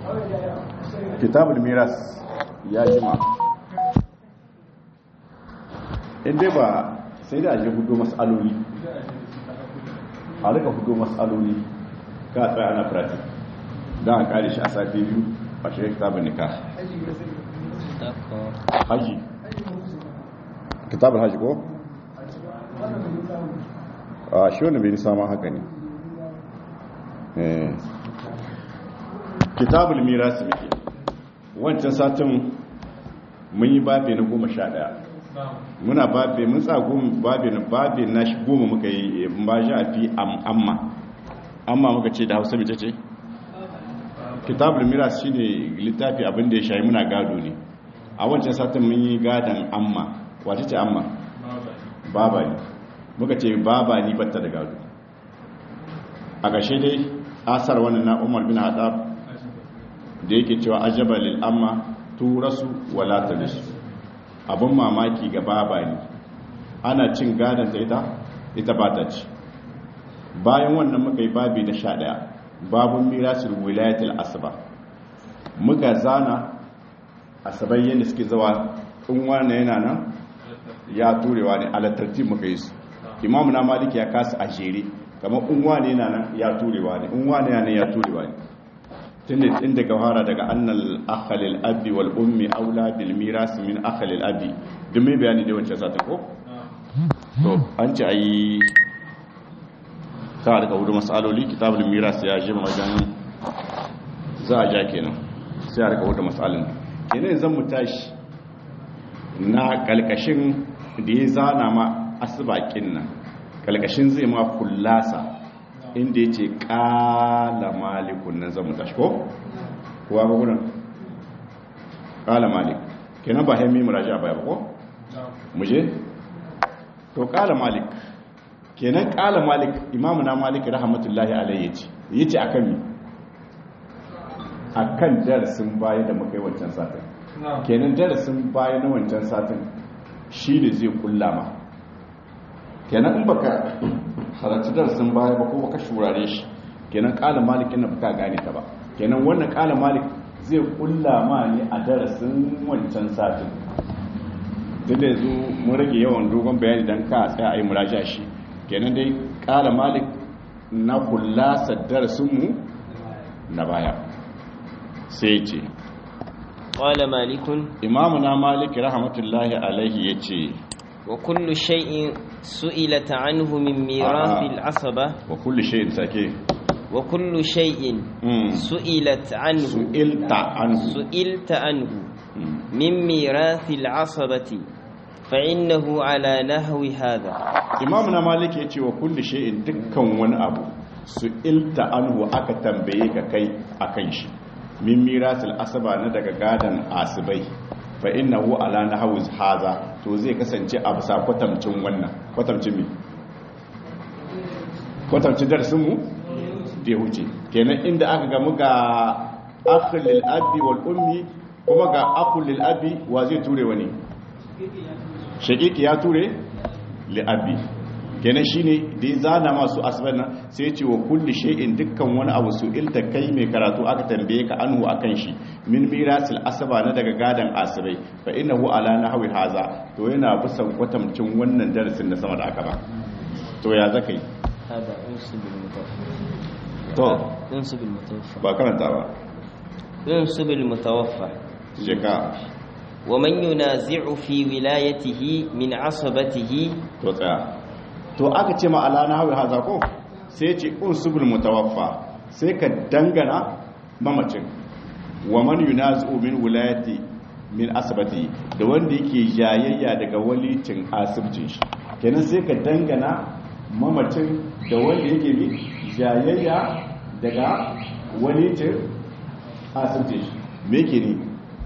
kitabul miras ya jima inda ba sai da aje hudu mas'aloli a rika hudu mas'aloli ka tsaya ana pratik don a kare shi a safi biyu a shirin kitabun nika haji kitabun haji ko? a shi wani bai nisa ma haka ne kitabul mirasi muke wancan satin mun yi babe na goma sha daya muna babe mun sa babe na babe na shi goma muka yi ba shi a fi amma amma muka ce da hausa mace ce kitabul miras shi ne littafi abinda ya shayi muna gado ne a wancan satin mun yi gadon amma wace ce amma baba ne muka ce baba ni batta da gado a ƙashe dai asar wannan na umar bin haɗab da yake cewa ajaba lil amma turasu wala talisu abin mamaki ga baba ne ana cin gadon ta ita ita ba ta ci bayan wannan muka yi babi na sha ɗaya babun mirasul wilayatul asaba muka zana asabai yadda suke zawa in wane yana nan ya turewa ne alatarti muka yi su imamu na maliki ya kasa a jere kamar in wane yana nan ya turewa ne in wane yana ya turewa ne tun da inda gawara daga annal akhalil abi wal ummi aula bil miras min akhalil abi duk mai bayani da wancan sata ko to an ci ayi ta daga wurin masaloli kitabul miras ya jima wajen za a ja kenan sai a daga wurin masalin kenan zan mu tashi na kalkashin da ya zana ma asibakin nan kalkashin zai ma kullasa inda ya ce ƙala malikun nan zama tashi ko? kuwa ba gudun ƙala malik kenan ba haimi muraji a bayar ko? muje? to ƙala malik kenan ƙala malik imamu na malik rahmatullahi alayhi ya ce ya ce a kan mi a kan darasin baya da muka yi wancan satin kenan darasin baya na wancan satin shi ne zai kulla ma kenan in baka halarci darasin baya ba ko baka shurare shi kenan kala malik ina baka gane ta ba kenan wannan kala malik zai kulla ma ne a darasin wancan satin duk da yanzu mun rage yawan dogon bayani dan ka tsaya a yi muraja shi kenan dai kala malik na kulla darasin mu na baya sai ce قال مالك imamuna malik rahmatullahi alaihi yace وكل شيء سئلت عنه من ميراث آه. العصبة wa kulli shay'in sake وكل شيء Mm. سئلت عنه su'ilta anhu سئلت عنه Mm. من ميراث العصبة فإنه على نحو هذا imamu na malik ya ce wa kulli shay'in dukkan wani abu su ilta anhu aka tambaye ka kai akan shi min mirasil asaba na daga gadan asibai fa innahu ala nahwi haza to zai kasance a bisa kwatamcin wannan kwatamcin me kwatamcin darasin mu da ya wuce kenan inda aka gamu ga akhul lil abi wal ummi kuma ga akhul lil abi wa zai ture wani shaqiqi ya ture li abi kenan shine da ya zana masu asbana sai ya ce wa kulli shay'in dukkan wani abu su ilta kai mai karatu aka tambaye ka anhu akan shi min mirasil asaba na daga gadan asibai fa innahu ala nahwi haza to yana bisan kwatamcin wannan darasin na sama da aka ba to ya zaka yi هذا انصب المتوفى to انصب المتوفى ba karanta ba انصب المتوفى je ka ومن ينازع في ولايته من عصبته to tsaya to aka ce ma ala nahwi haza ko sai ce unsubul mutawaffa sai ka dangana mamacin wa man yunazu min wilayati min asabati da wanda yake jayayya daga walicin asibcin shi kenan sai ka dangana mamacin da wanda yake bi jayayya daga walicin asibcin shi me yake ne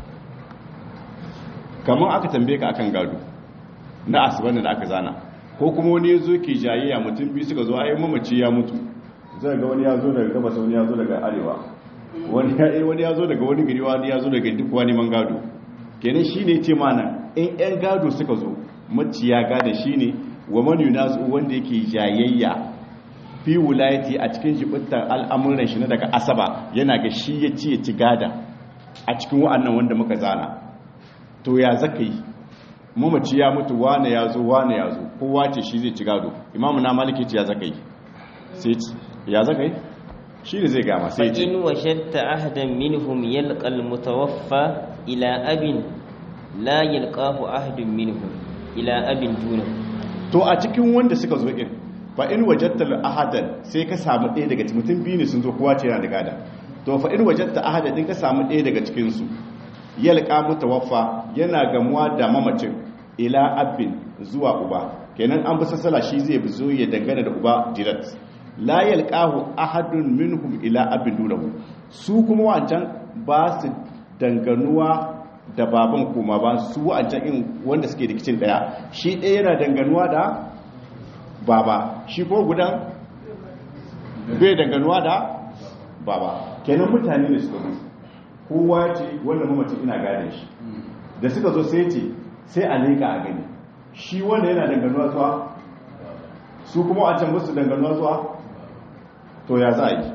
kamar aka tambaye ka akan gado na asibar da aka zana ko kuma wani ya zo ke jayayya mutum biyu suka zo ayi mamaci ya mutu zai ga wani ya zo daga gabas wani ya zo daga arewa wani ya wani ya zo daga wani gari wani ya zo daga duk wani man gado kenan shine ce mana in yan gado suka zo maciya gada shine wa man yunazu wanda yake jayayya fi wulayati a cikin jibintar al'amuran shi na daga asaba yana ga shi ya ci ya ci gada a cikin wa'annan wanda muka zana to ya zaka yi mamaci ya mutu wane ya zo wane ya zo kowa ce shi zai ci gado imamu na maliki ce ya zaka yi sai ce ya zaka yi shi ne zai gama sai ce فإن وجدت أحدا منهم يلقى المتوفى إلى أب لا يلقاه أحد منهم إلى أب دونه to a cikin wanda suka zo in fa in wajatta ahadan sai ka samu ɗaya daga cikin mutum biyu ne sun zo kowa ce yana da gada to fa in wajatta ahadan din ka samu ɗaya daga cikin su yalqa mutawaffa yana gamuwa da mamacin ila abin zuwa uba kenan an bi sassala shi zai zo ya dangana da uba dirat la yalqahu ahadun minhum ila abin dunahu su kuma wancan ba su danganuwa da baban kuma ba su wancan in wanda suke rikicin daya shi ɗaya yana danganuwa da baba shi ko gudan bai danganuwa da baba kenan mutane ne suka zo kowa ce wanda mamacin ina gane shi da suka zo sai ce sai a leƙa a gani shi wanda yana danganuwa zuwa su kuma a can musu danganuwa zuwa to ya za a yi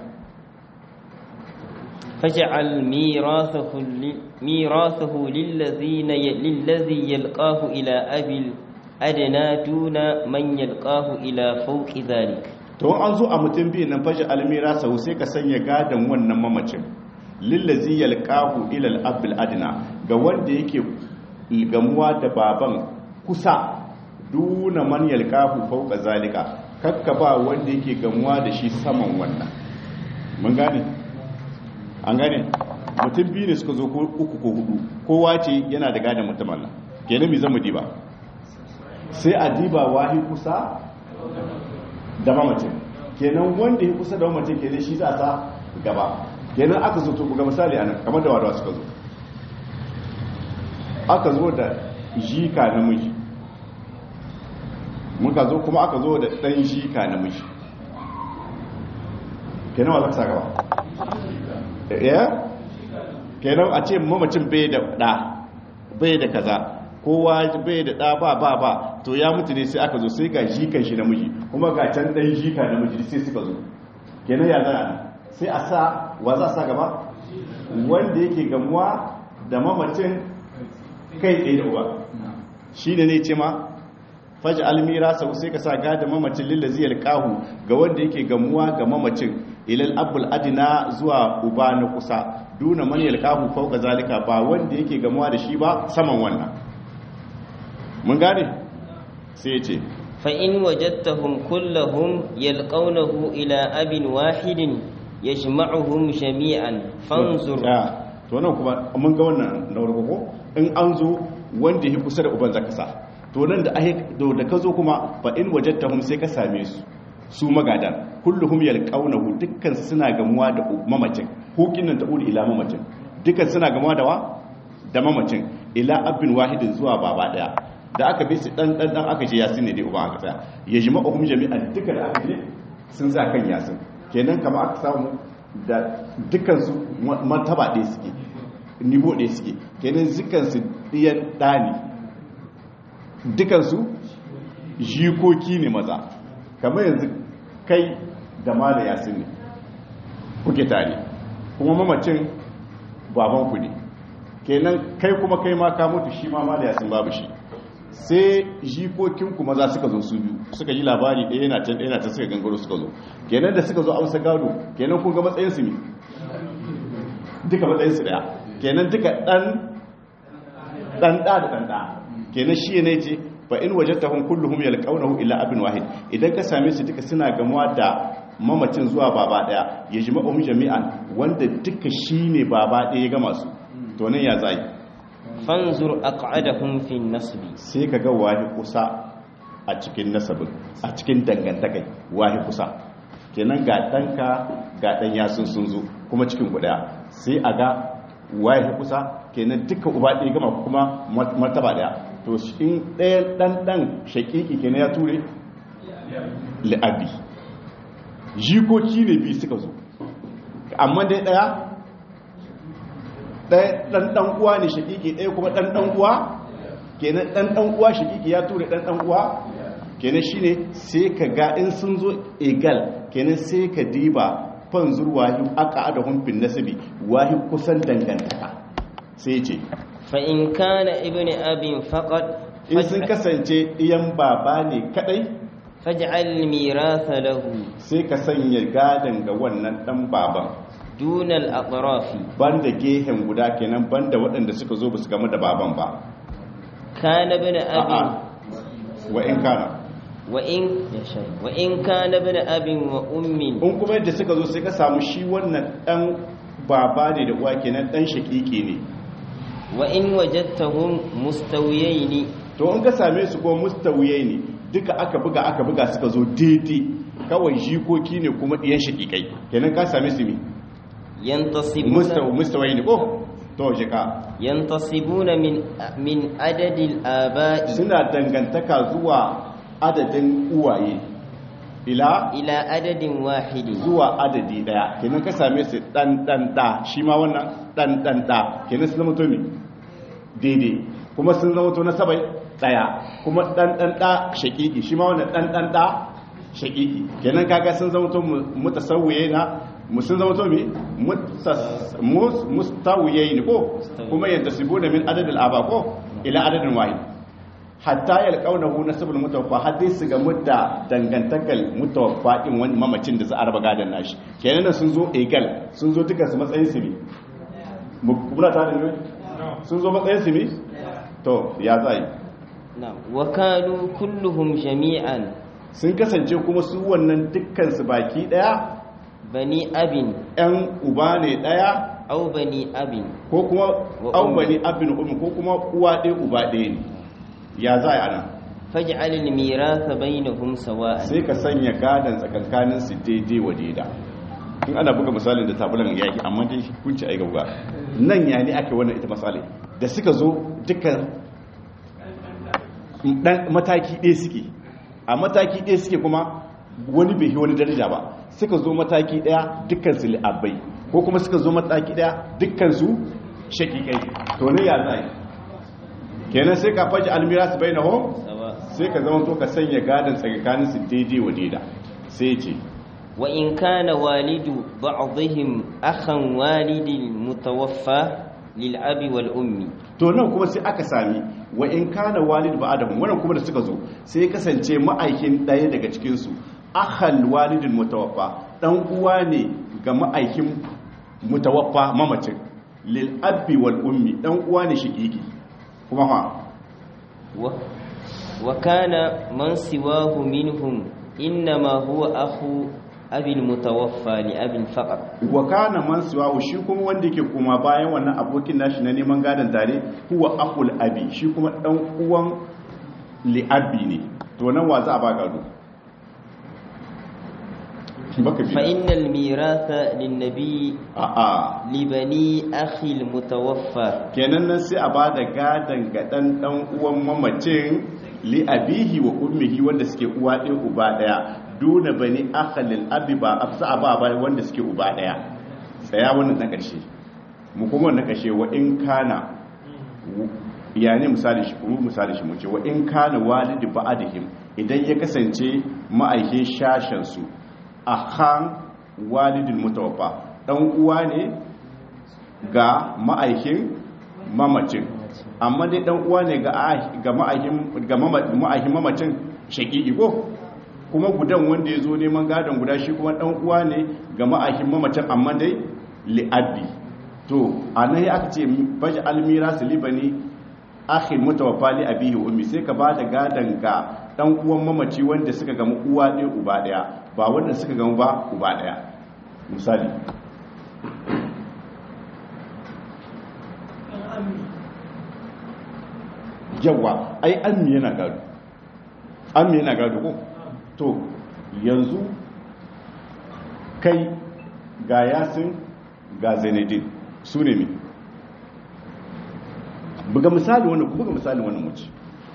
فاجعل ميراثه ل- ميراثه للذين ي... للذي يلقاه إلى أبي الأدنى دون من يلقاه إلى فوق ذلك to an zo a mutum biyu nan fashi almira sau sai ka sanya gadon wannan mamacin lillazi yalqahu ila al-abl adna ga wanda yake gamuwa da baban kusa duna man yalqahu fawqa zalika kakka ba wanda yake gamuwa da shi saman wannan mun gane an gane mutum biyu ne suka zo ko uku ko hudu kowa ce yana da gadon mutumin nan kenan me zamu diba sai a diba wahi kusa da mamacin kenan wanda ya kusa da mamacin kenan shi za sa gaba kenan aka zo to ga misali anan kamar da wadawa suka zo aka zo da jika namiji muka zo kuma aka zo da dan jika namiji kenan wa za ka sa gaba ya kenan a ce mamacin bai da da bai da kaza kowa bai da ɗa ba ba ba to ya mutu ne sai aka zo sai ga jikan shi namiji kuma ga can ɗan jika namiji sai suka zo kenan ya zana sai a sa wa za a sa gaba wanda yake gamuwa da mamacin kai tsaye da uba shi ne ne ce ma faji almira sau sai ka sa gada mamacin lillaziyar kahu ga wanda yake gamuwa ga mamacin ilal abul adina zuwa uba na kusa duna man yalqahu fawqa zalika ba wanda yake gamuwa da shi ba saman wannan mun gane sai ya ce فإن وجدتهم كلهم يلقونه إلى أب واحد يجمعهم جميعا فانظر Ya, to nan kuma mun ga wannan na farko ko in an zo wanda ya kusa da uban zaka sa to nan da ahe do da ka zo kuma fa in wajadtahum sai ka same su su magadan kulluhum yalqawnahu dukkan su suna gamuwa da mamacin hukin nan ta uri ila mamacin dukkan suna gamuwa da wa da mamacin ila abin wahidin zuwa baba daya da aka bi su dan dan dan aka je yasin ne dai uban aka tsaya yajma'uhum jami'an dukkan da aka je sun za kan yasin kenan kamar aka samu da dukansu martaba ɗaya suke nivo ɗaya suke kenan zikansu ɗiyan ɗani dukansu jikoki ne maza kamar yanzu kai da ma da yasin ne kuke tare kuma mamacin babanku ne kenan kai kuma kai ma ka mutu shi ma ma da yasin babu shi sai jikokinku maza suka zo su biyu suka yi labari ɗaya yana can ɗaya na can suka gangaro suka zo kenan da suka zo amsa gado kenan kun ga matsayinsu ne duka matsayinsu ɗaya kenan duka ɗan ɗan ɗa da ɗan ɗa kenan shi ne ce fa in wajadtahum kulluhum yalqawnahu illa abin wahid idan ka same su duka suna gamuwa da mamacin zuwa baba ɗaya yajma'uhum jami'an wanda duka shine baba ɗaya ya gama su to nan ya zai fanzur aq'adahum fi nasb sai ka ga wahi kusa a cikin nasabin a cikin dangantakai wahi kusa kenan ga ɗanka ga ɗan yasun sun zo kuma cikin guda sai a ga wahi kusa kenan duka uba ɗaya gama kuma martaba ɗaya to in ɗayan ɗan ɗan shaƙiƙi kenan ya ture li'abi jikoki ne biyu suka zo amma dai ɗaya ɗan ɗan uwa ne shakiki ɗaya kuma ɗan ɗan uwa kenan ɗan ɗan uwa shakiki ya ture ɗan ɗan uwa kenan shine sai ka ga in sun zo egal kenan sai ka diba fanzur wahi aka adahun fin nasabi wahi kusan dangantaka sai ce fa in kana ibnu abin faqad in sun kasance iyan baba ne kadai faj'al miratha lahu sai ka sanya gadan ga wannan dan baban dunal atrafi banda gehen guda kenan banda waɗanda suka zo ba su game da baban ba kana ibnu abin wa in kana wa in ya shay wa in kana ibnu abin wa ummin in kuma yadda suka zo sai ka samu shi wannan dan baba ne da uwa kenan dan shakiki ne wa in wajadtahum mustawiyaini to in ka same su ko mustawiyai ne duka aka buga aka buga suka zo daidai kawai jikoki ne kuma ɗiyan shakikai kenan ka same su mi yantasibuna mustawiyai ne ko to jika yantasibuna min min adadil aba'i suna dangantaka zuwa adadin uwaye ila ila adadin wahidi zuwa adadi daya kenan ka same su dan dan da shi ma wannan dan dan da kenan sun zama to mi daidai kuma sun zama to na sabai daya kuma dan dan da shakiki shi ma wannan dan dan da shakiki kenan kaga sun zama to mutasawwiye na mu sun zama to mi mustawiye ne ko kuma yadda su bude min adadin aba ko ila adadin wahid hatta yalqaunahu nasabul mutawaffa har dai su ga mutta dangantakal mutawaffa din wani mamacin da za a raba gadan nashi kenan sun zo egal sun zo duka su matsayin su ne mukubra ta da ne sun zo matsayin su ne to ya zai na'am wa kanu kulluhum jami'an sun kasance kuma su wannan dukkan su baki daya bani abin yan uba ne daya au bani abin ko kuma Wa an ummi. bani abin ummi ko kuma uwa ɗaya uba ɗaya ne ya za a nan faj'al al-miratha bainahum sawa'an sai ka sanya gadon tsakankanin su daidai wa daida in ana buga misalin da tabulan yaki amma dai kunci ai gaba nan ya ne ake wannan ita misali da suka zo dukkan dan mataki ɗaya suke a mataki ɗaya suke kuma wani bai yi wani daraja ba suka zo mataki ɗaya dukkan su li'abbai ko kuma suka zo mataki ɗaya dukkan su shakikai to ne ya zai kenan sai ka faji almira su bai na hom sawa sai ka zama to ka sanya gadon tsakanin su daidai wa daida sai ce wa in kana walidu ba'dihim akhan walidil mutawaffa lil abi wal ummi to nan kuma sai aka sami wa in kana walid ba adam wannan kuma da suka zo sai ya kasance ma'aikin ɗaya daga cikin su akhal walidin mutawaffa dan uwa ne ga ma'aikin mutawaffa mamacin lil abi wal ummi dan uwa ne shiqiki kuma fa wa wa kana man siwahu minhum innama huwa akhu abi al-mutawaffa li abin faqat wa kana man siwahu shi kuma wanda yake kuma bayan wannan abokin nashi na neman gadon tare huwa akul abi shi kuma dan uwan li abi ne to nan wa za a ba gado baka bi fa innal miratha lin nabi a a li bani akhi al-mutawaffa kenan nan sai a ba da gadon ga dan dan uwan mamacin li abihi wa ummihi wanda suke uwa ɗaya uba ɗaya duna bani akhalil abi ba afsa a ba ba wanda suke uba ɗaya tsaya wannan na ƙarshe mu kuma wannan ƙarshe wa in kana ya ne misali shi kuma misali shi mu ce wa in kana walidi ba'adihim idan ya kasance ma'aikin shashen su akhan walidin mutawaffa dan uwa ne ga ma'aikin mamacin amma dai dan uwa ne ga ah- ga ma'aikin ga mama- ma'aikin mamacin shaqiqi ko kuma gudan wanda ya zo neman gadon guda shi kuma dan uwa ne ga ma'aikin mamacin amma dai li'abbi to anan ya aka ce baji almira su libani akhin mutawaffa li abihi wa ummi sai ka ba da gadon ga dan uwan mamaci wanda suka gama uwa ɗaya uba ɗaya ba wanda suka gama ba uba ɗaya misali yawa ai ammi yana gado ammi yana gado ko to yanzu kai ga yasin ga zainadin su ne mi buga misali wannan buga misali wannan mace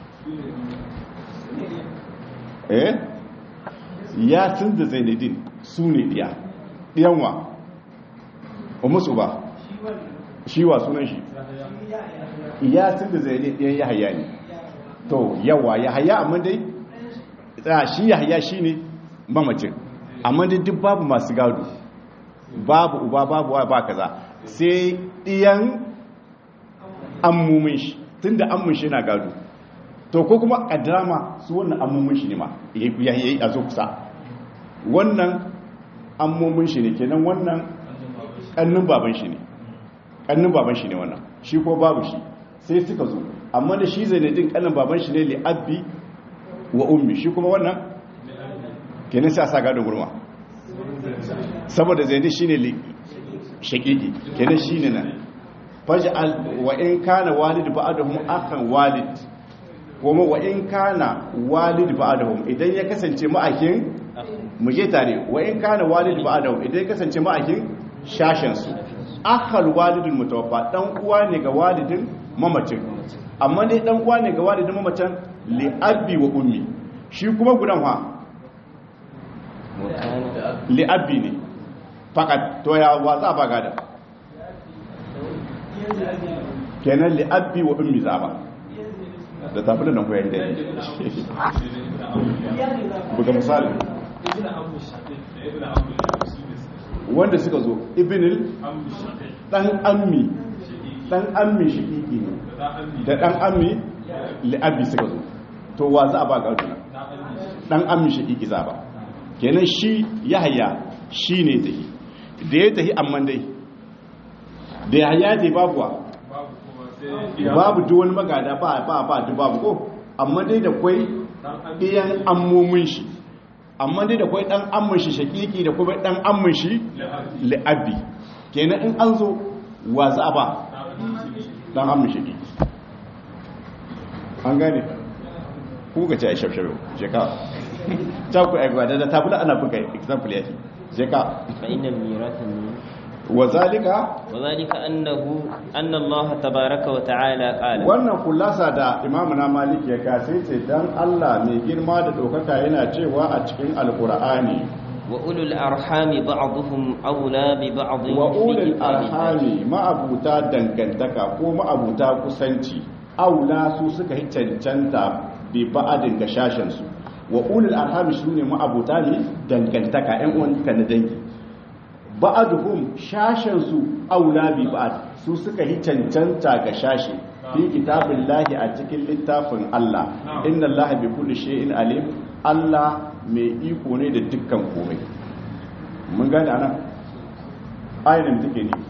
eh yasin da zainadin su ne diya diyanwa o musu ba shi wa sunan shi yasin da zainadin diyan yahaya ne to yawa yahaya amma dai tsaya shi yahaya shi ne mamacin amma dai duk babu masu gado babu uba babu wa ba kaza sai ɗiyan ammumin shi tun da ammun shi na gado to ko kuma kaddama su wannan ammumin shi ne ma ya yi a zo kusa wannan ammumin shi ne kenan wannan kannin baban shi ne kannin baban shi ne wannan shi ko babu shi sai suka zo amma da shi zainadin kannin baban shi ne li'abbi wa ummi shi kuma wannan kenan sai a sa gado gurma saboda zainadin shi ne shakiki kenan shi ne nan faj'al wa in kana walid ba'dahum akhan walid kuma wa in kana walid ba'dahum idan ya kasance ma'akin mu je tare wa in kana walid ba'dahum idan ya kasance ma'akin shashin su akhal walidul mutawaffa dan uwa ne ga walidin mamacin amma dai dan uwa ne ga walidin mamacin li abi wa ummi shi kuma gudan ha li abi ne fakat to ya wa za ba gada kenan li abi wa ummi za ba da tafi da nan koyan da buga misali wanda suka zo ibnil dan ammi dan ammi shiƙiƙi ne da dan ammi li'abbi suka zo to wa za a ba gado dan ammi shiƙiƙi za ba kenan shi yahaya shi ne tahi da ya tahi amman dai da yahaya dai babuwa babu duk wani magada ba ba ba duk babu ko amma dai da kwai iyan ammomin shi amma dai da kwai dan ammin shi shakiki da kuma dan ammin shi li'abi kenan in an zo wa za ba dan ammin shakiki an gane ku ga ce a shafshabe je ka ta ku aigwa da tabula ana buga example yake je ka fa innal miratha وذلك وذلك أنه أن الله تبارك وتعالى قال wannan kullasa da imamuna malik ya kasai ce dan Allah mai girma da dokaka yana cewa a cikin alqur'ani wa ulul arhami ba'dhum awla bi ba'd wa ulul arhami ma'abuta dangantaka ko ma'abuta kusanci aula su suka yi cancanta bi ba'adin ga shashin su wa ulul arhami shine ma'abuta ne dangantaka ƴan uwan na dangi ba'aduhum shashensu aula bi ba'ad su suka yi cancanta ga shashi fi kitabillahi a cikin littafin Allah inna Allah bi kulli shay'in alim Allah mai iko ne da dukkan komai mun gane anan ayin take ne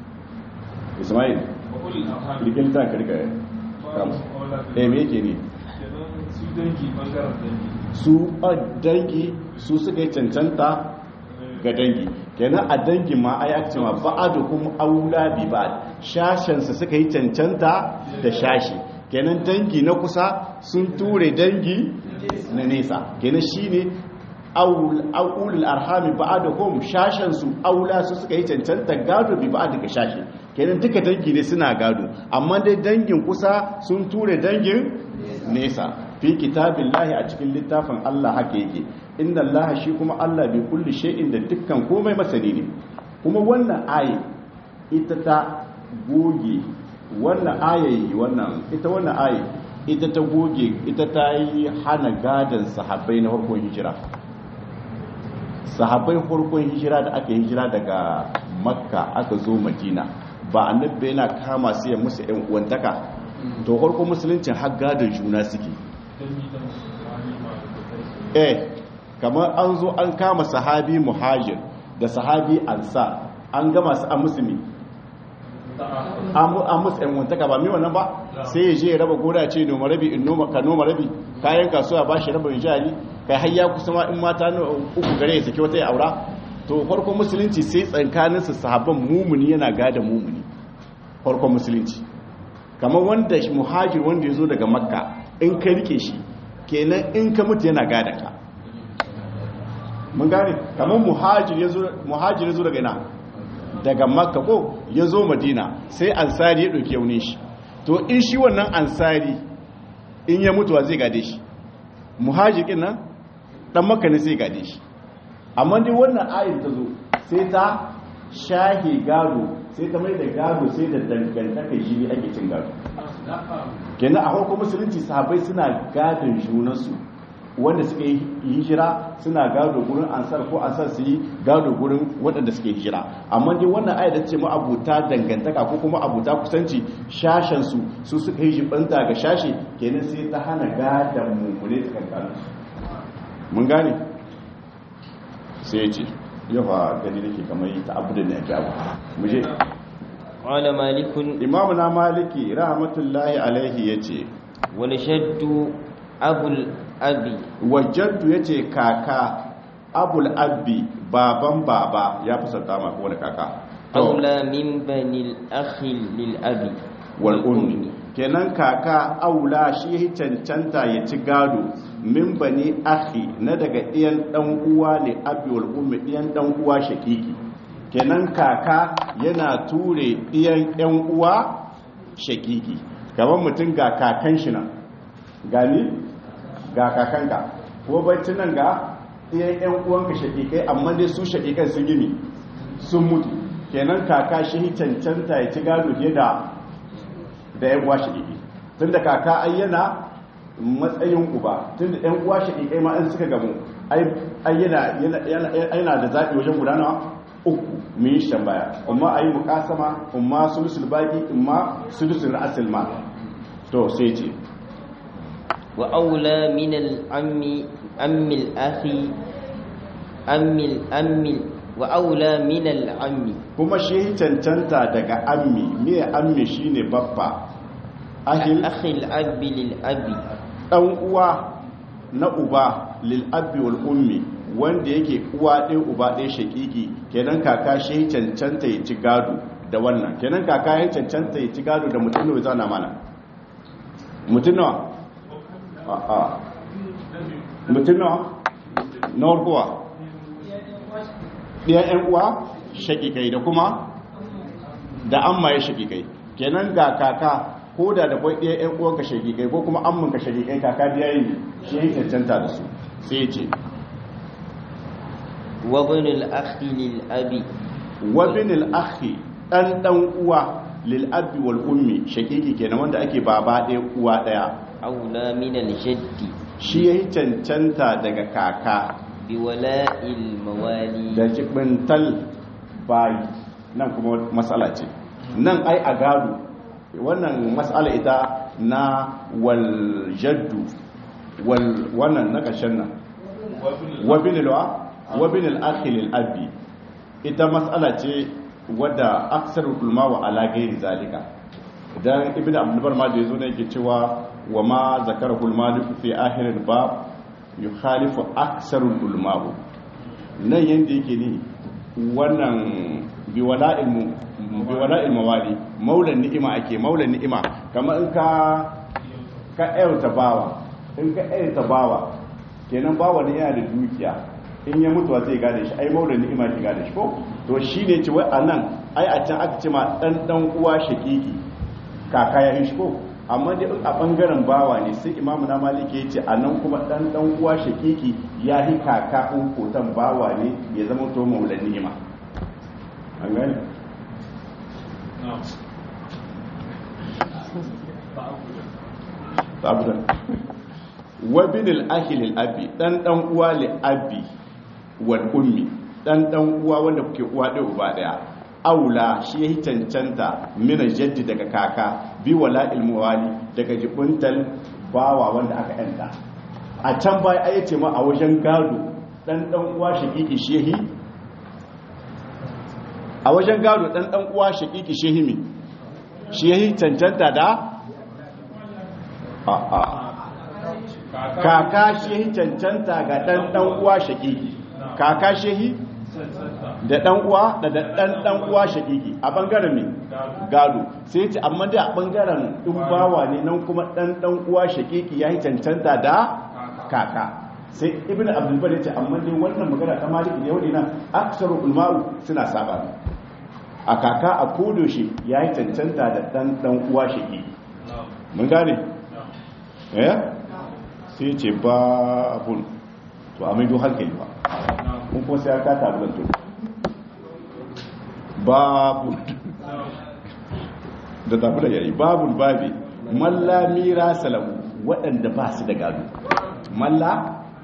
Ismail likin ta karka kam eh me yake ne su dangi bangaren dangi su dangi su suka yi cancanta ga dangi kenan a dangi ma a yaki cewa ba'adu kuma aula bi ba'ad shashensa suka yi cancanta da shashi kenan dangi na kusa sun ture dangi na nesa kenan shine aulul arhami ba'aduhum shashensu aula su suka yi cancanta gado bi ba'ad daga shashi kenan duka dangi ne suna gado amma dai dangin kusa sun ture dangin nesa fi kitabillahi a cikin littafin Allah haka yake inda Allah shi kuma Allah bi kulli shay'in da dukkan komai masani ne kuma wannan ayi ita ta goge wannan ayayi wannan ita wannan ayi ita ta goge ita ta yi hana gadan sahabbai na farkon hijira sahabbai farkon hijira da aka hijira daga makka aka zo madina ba annabi yana kama su ya musu yan uwantaka to farkon musuluncin har gadon juna suke eh kamar an zo an kama sahabi muhajir da sahabi ansar an gama su a musulmi an musu yan wantaka ba mai wannan ba sai ya je ya raba goda ce noma rabi in noma ka noma rabi kayan kasuwa ba shi rabin jari kai har ya kusa ma in mata uku gare ya saki wata ya aura to farkon musulunci sai tsankanin su sahabban mumuni yana gada mumuni farkon musulunci kamar wanda muhajir wanda ya zo daga makka in ka rike shi kenan in ka mutu yana gada ka mun gane kamar muhajir ya zo daga ina daga makka ko ya zo madina sai ansari ya ɗauki yaunin shi to in shi wannan ansari in ya mutuwa zai gade shi muhajirin nan ɗan makka ne sai gade shi amma dai wannan ayin ta zo sai ta shahe gado sai ta mai da gado sai da dangantaka shi ne ake cin gado kenan a farko musulunci sahabai suna gadon junansu wanda suka yi hijira suna gado gurin ansar ko ansar su yi gado gurin waɗanda suke hijira amma dai wannan ayat da ce ma abuta dangantaka ko kuma abuta kusanci shashen su su suka yi jibanta ga shashe kenan sai ta hana gadan mummune tsakankanin mun gane sai ya ce yawa gani nake kamar ta abu da ne ake abu mu je قال مالك imamu na maliki rahmatullahi alaihi ya ce والشد أبو الأبي wajaddu ya ce kaka abul abbi baban baba ya fi sauta ma wani kaka to أولى من بني الأخ للأبي wal ummi kenan kaka aula shi ya cancanta ya ci gado min bani akhi na daga ɗiyan ɗan uwa ne abi wal ummi ɗiyan ɗan uwa shakiki kenan kaka yana ture ɗiyan ɗan uwa shakiki kamar mutum ga kakan shi nan gani ga kakanka ko bacci nan ga ɗiyan ɗan uwanka shakikai amma dai su shakikai sun gini sun mutu kenan kaka shi cancanta ya ci gado fiye da da yan uwa shaƙiƙi tun da kaka ai yana matsayin uba tun da yan uwa shaƙiƙai ma in suka gamu ai yana da zaɓi wajen gudana uku mun yi shan baya amma a yi mukasama amma sulusul baki amma sulusul asil ma to sai ce وأولى من العم أم الأخ أم الأم وأولى من العم kuma shi cancanta daga ammi me ammi shine babba ahil أخ الأب للأب dan uwa na uba lil abi wal ummi wanda yake uwa ɗaya uba ɗaya shakiki kenan kaka shi cancanta ya ci gado da wannan kenan kaka ya cancanta ya ci gado da mutum ne zana mana mutum nawa a a mutum nawa na warkowa ɗaya ‘yan uwa shakikai da kuma da amma ya shakikai kenan ga kaka ko da da kwai ɗaya ‘yan uwanka shakikai ko kuma amminka shakikai kaka da yayi shi ya cancanta da su sai ce وابن الأخ للأب wabin al'akhi ɗan ɗan uwa lil'abbi wal ummi shakiki kenan wanda ake baba ɗaya uwa ɗaya أولى من الجد shi ya yi cancanta daga kaka بولاء الموالي da jibintal bayi nan kuma matsala ce nan ai a gado wannan matsala ita na waljaddu wannan na ƙarshen nan wabinilwa wabinil akhilil abi ita matsala ce wadda aksar ulma wa ala gairi zalika idan ibn abdulbar ma da yazo ne yake cewa wa ma zakara ulma fi akhiril bab yukhalifu aksarul ulama nan yanda yake ne wannan biwala'il biwala'il mawali maulan ni'ima ake maulan ni'ima kamar in ka ka ayyuta bawa in ka ayyuta bawa kenan bawa ne yana da dukiya in ya mutuwa zai gane shi ai maulan ni'ima ke gane shi ko to shine ce wai anan ai a can aka ce ma dan dan uwa shakiki kaka ya yi shi ko amma dai a bangaren bawa ne sai imamu na maliki ya ce a nan kuma dan dan uwa shakiki ya yi kaka in kotan bawa ne ya zama to maulan ni'ima an gani sabuda wa bin al-akhi lil-abi dan dan uwa li-abi wal ummi dan dan uwa wanda kuke uwa ɗaya uba ɗaya aula shi ya cancanta mina jaddi daga kaka bi wala ilmuwali daga jibuntal bawa wanda aka yanta a can baya ai ce ma a wajen gado dan dan uwa shakiki shehi a wajen gado dan dan uwa shakiki shehi mi shehi cancanta da a a kaka shehi cancanta ga dan dan uwa shakiki kaka shehi da dan uwa da dan dan uwa shakiki a bangaren me gado sai ce amma da a bangaren in bawa ne nan kuma dan dan uwa shakiki yayi cancanta da kaka sai ibn abdul bar yace amma dai wannan magana ta malik ne wadi nan aksaru ulma'u suna saba a kaka a kodo shi yayi cancanta da dan dan uwa shakiki mun gane eh sai ce ba abun to a maido hankali ba kun kuma sai aka tabulanto babu da tafi da yayi babul babi malla mira salamu waɗanda ba su da gado malla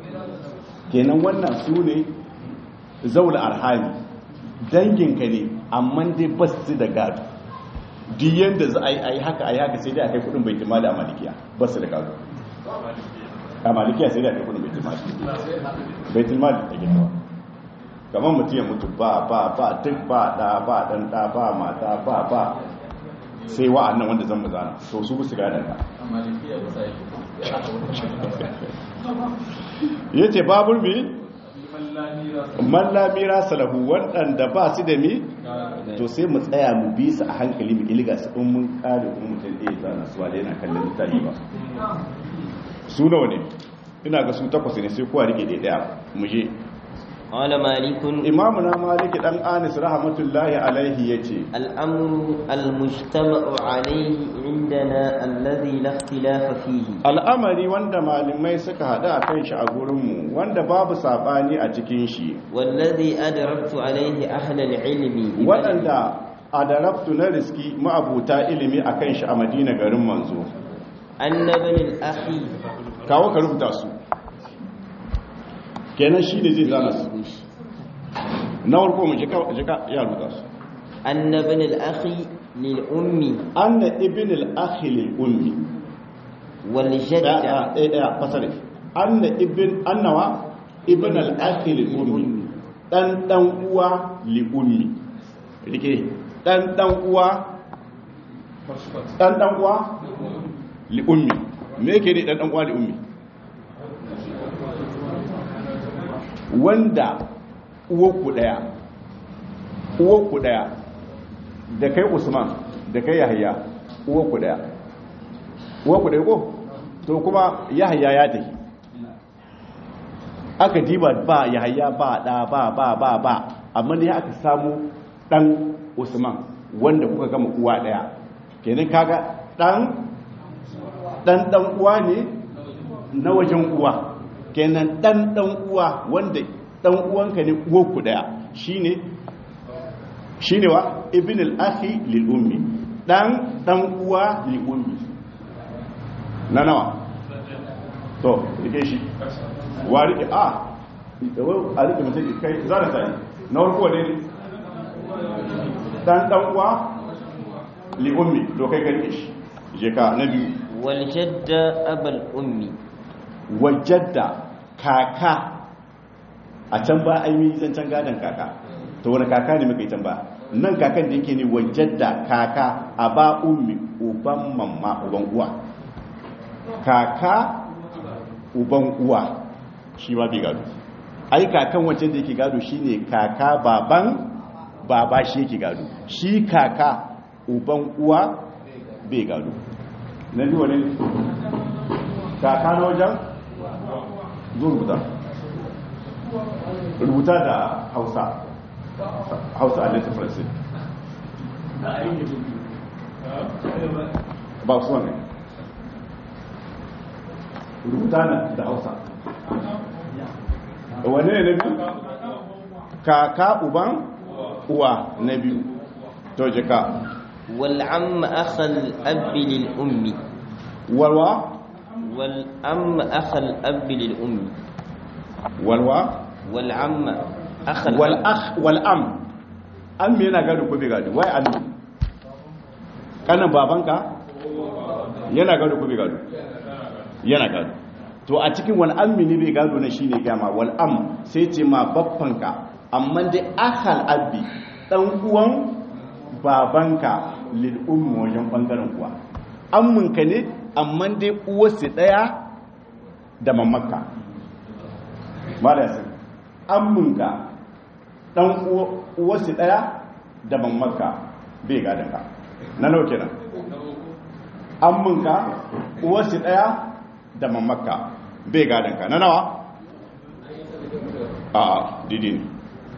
kenan wannan su ne zaula arhami danginka ne amma dai ba su da gado duk yadda za a yi haka a yi haka sai dai a kai kudin bai timali a malikiya ba su da gado a malikiya sai dai a kai kudin bai timali bai timali a ginawa kamar mutum ya mutu ba ba ba duk ba da ba dan da ba mata ba ba sai wa'annan wanda zan mazana so su su gada ka ya ce babul mi mallamira salahu waɗanda ba su da mi to sai mu tsaya mu bi su a hankali mu ilga su in mun kare kuma mutum ɗaya zana su ba da yana kallon littafi ba su nawa ne ina ga su takwas ne sai kowa rike ɗaya mu je قال مالك imamuna maliki dan anis rahmatullahi alaihi yace الأمر المجتمع عليه عندنا الذي لا اختلاف فيه al'amari wanda malamai suka hada a kan shi a gurinmu wanda babu sabani a cikin shi والذي أدركت عليه أهل العلم waɗanda a darabtu na riski ma'abuta ilimi a kan shi a madina garin manzo أن ابن الأخ kawo ka rubuta su kenan shi ne zai zana su na warko mu jika jika ya rubuta su أن ابن الأخ للأم anna ibn al-akhi lil ummi والجدة daya daya daya fasare anna ibn annawa ibn al-akhi lil ummi dan dan uwa li ummi rike dan dan uwa dan dan uwa li ummi me yake ne dan dan uwa li ummi wanda uwarku daya uwarku daya da kai usman da kai yahya uwarku daya uwarku daya ko to kuma yahya ya tafi aka diba ba yahya ba da ba ba ba ba amma ne aka samu dan usman wanda kuka gama uwa daya kenan kaga dan dan dan uwa ne na wajen uwa kenan dan dan uwa wanda dan uwanka ne uwarku daya shine shine wa ibn al-akhi lil ummi dan dan uwa li ummi na nawa to rike shi wa rike a a rike mutum kai zara sai na warko ne dan dan uwa li ummi to kai ka rike shi je ka na biyu والجدة أبا الأم wajadda kaka a can ba a yi zancen gadon kaka ta wani kaka ne muka yi can ba nan kakan da yake ne wajadda kaka a ba ummi uban mamma uban uwa kaka uban uwa shi ma bai gado ai kakan wancan da yake gado shine kaka baban baba shi yake gado shi kaka uban uwa bai gado na biyu ne kaka na wajen zo rubuta rubuta da hausa hausa a latin faransi ba su wane rubuta da hausa wane ne na biyu kaka uban uwa na biyu to jika والعم أخ الأب للأم walwa والأم أخ الأب للأم walwa والعم أخ wal الأب akh wal am am yana gado ko bai gado wai am kanan babanka yana gado ko bai gado yana gado to a cikin wal ammi ne bai gado na shine gama wal am sai ce ma babbanka amma dai akhal abbi dan uwan babanka lil ummi wajen bangaren uwa amminka ne amma dai uwarsu daya da mamakka malasa amminka dan uwarsu daya da mamakka bai gadon ka na nau kenan amminka uwarsu daya da mamakka bai gadon ka na nawa a didi ne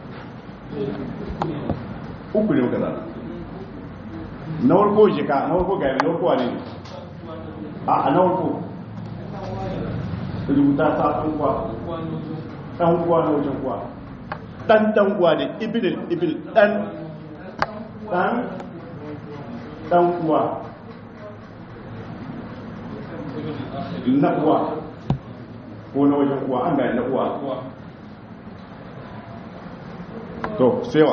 uku ne muka zana na warko jika na warko gari na warko wane ne a na warko rubuta ta ɗan kuwa ɗan kuwa na wajen kuwa ɗan ɗan kuwa da ibil ibil ɗan ɗan ɗan kuwa na kuwa ko na wajen kuwa an gari na kuwa to sewa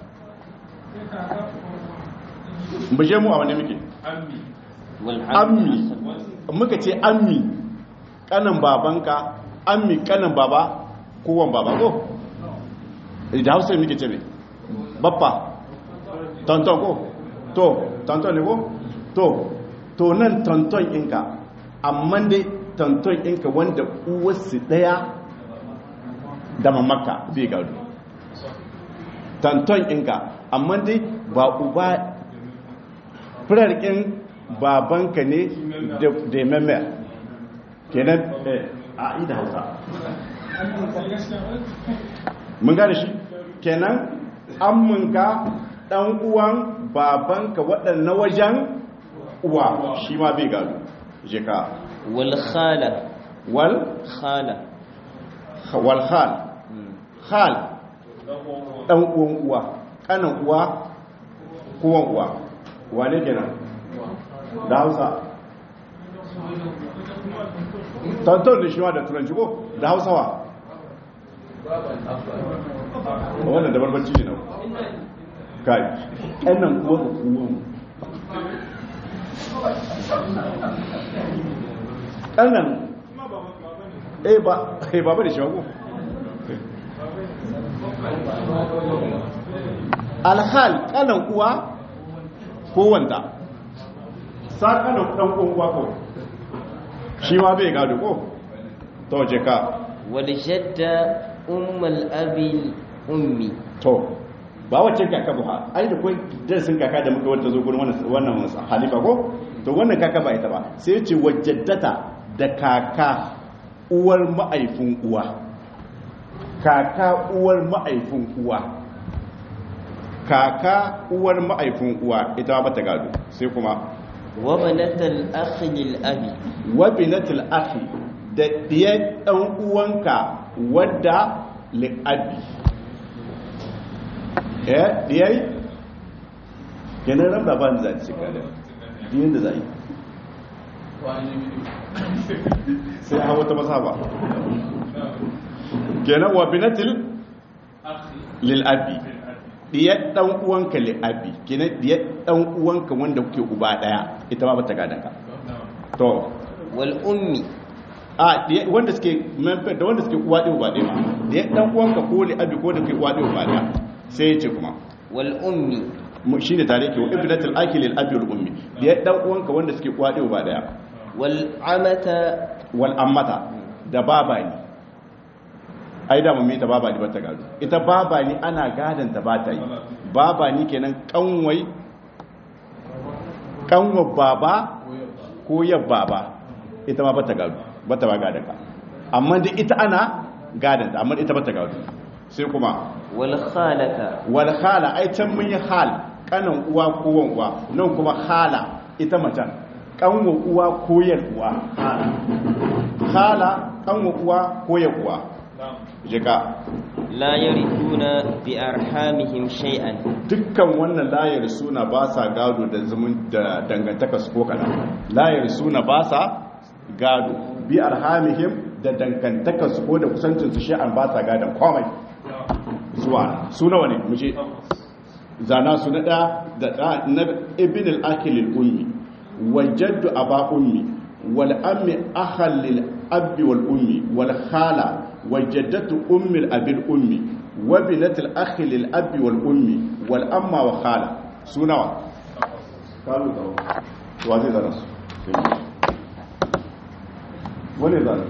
mu je mu a wani muke ammi ammi muka ce ammi kanan babanka ammi kanan baba kowan baba ko da hausa muke ce mai bappa tonton ko to tonton ne ko to to nan tonton inka amma dai tonton inka wanda uwarsu daya da mamaka bai gado tonton inka amma dai ba uba firarkin babanka ne da memme kenan a ida hausa mun gane shi kenan amminka dan uwan babanka waɗannan wajen uwa shi ma bai gado je ka wal khala wal khala wal khal khal dan uwan uwa kanan uwa kowan uwa wane kenan da hausa tantar da shi ma da turanci ko da hausawa wannan da barbarci ne na kai ƙannan kuwa da kuwan ƙannan eh ba eh ba ba da shi ko alhal ƙanan uwa ko wanda sa ƙanan ɗan uwa ko shi ma bai gado ko to je ka wal jadda ummul abi ummi to ba wacce kaka ba ai da kai darasin kaka da muka wanda zo gurin wannan wannan halifa ko to wannan kaka ba ita ba sai ya ce wajaddata da kaka uwar ma'aifin uwa kaka uwar ma'aifin uwa kaka uwar ma'aifin uwa ita ba ta gado sai kuma wa banatal akhi lil abi wa binatul akhi da diyar dan uwanka wadda li abi eh diyai kenan ran da ban za ci kada diyin da zai sai hawa ta masaba kenan wa binatul lil abi diyar dan uwanka li abi kenan diyar dan uwanka wanda kuke uba daya ita ma bata gada ka to wal ummi a diya- wanda suke manfa da wanda suke uwa ɗaya uba ɗaya ma diyar dan uwanka ko li abi ko da kuke uwa ɗaya uba ɗaya sai ya ce kuma wal ummi mu- shine tare ke wa ibnatul akil lil abi wal ummi diyar dan uwanka wanda suke uwa ɗaya uba ɗaya wal amata wal ammata da baba ne ai da mamita baba ne bata gado ita baba ne ana gadon ta bata yi baba ne kenan kanwai kanwa baba ko yab baba ita ma bata gado bata ba gadon ka amma da ita ana gadon ta amma ita bata gado sai kuma wal khalata wal khala ai can mun yi hal kanan uwa ko wan uwa nan kuma khala ita macen kanwa uwa ko yan uwa hala khala kanwa uwa ko yan uwa jika la yarithuna bi arhamihim shay'an dukkan wannan layar suna ba sa gado da zumun da dangantaka su ko kana layar suna ba sa gado bi arhamihim da dangantaka su ko da kusancin su an ba sa gadon komai zuwa su nawa ne muje zana su na da da da na ibn al-akil al-ummi wa jaddu aba ummi wal ammi akhal lil abi wal ummi wal khala wa jaddatu ummi al-abi al-ummi wa binat al-akhi lil abi wal ummi wal amma wa khala su nawa kalu da wa zai zana su wani zana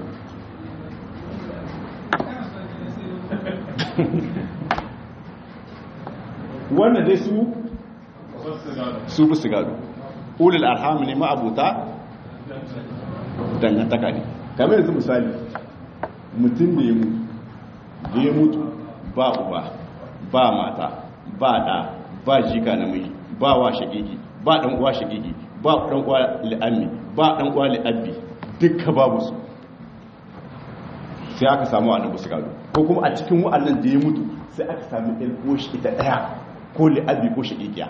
wannan dai su su bi su gado ulul arham ne ma'abuta dangantaka ne kamar yanzu misali mutum da ya mutu da ya mutu ba uba ba mata ba da ba jika namiji ba wa shagigi ba dan uwa shagigi ba dan uwa li'ammi ba dan uwa li'abbi dukka babu su sai aka samu annabi su gado ko kuma a cikin wa'annan da ya mutu sai aka sami ɗan koshi ita ɗaya ko li'abbi ko shagigiya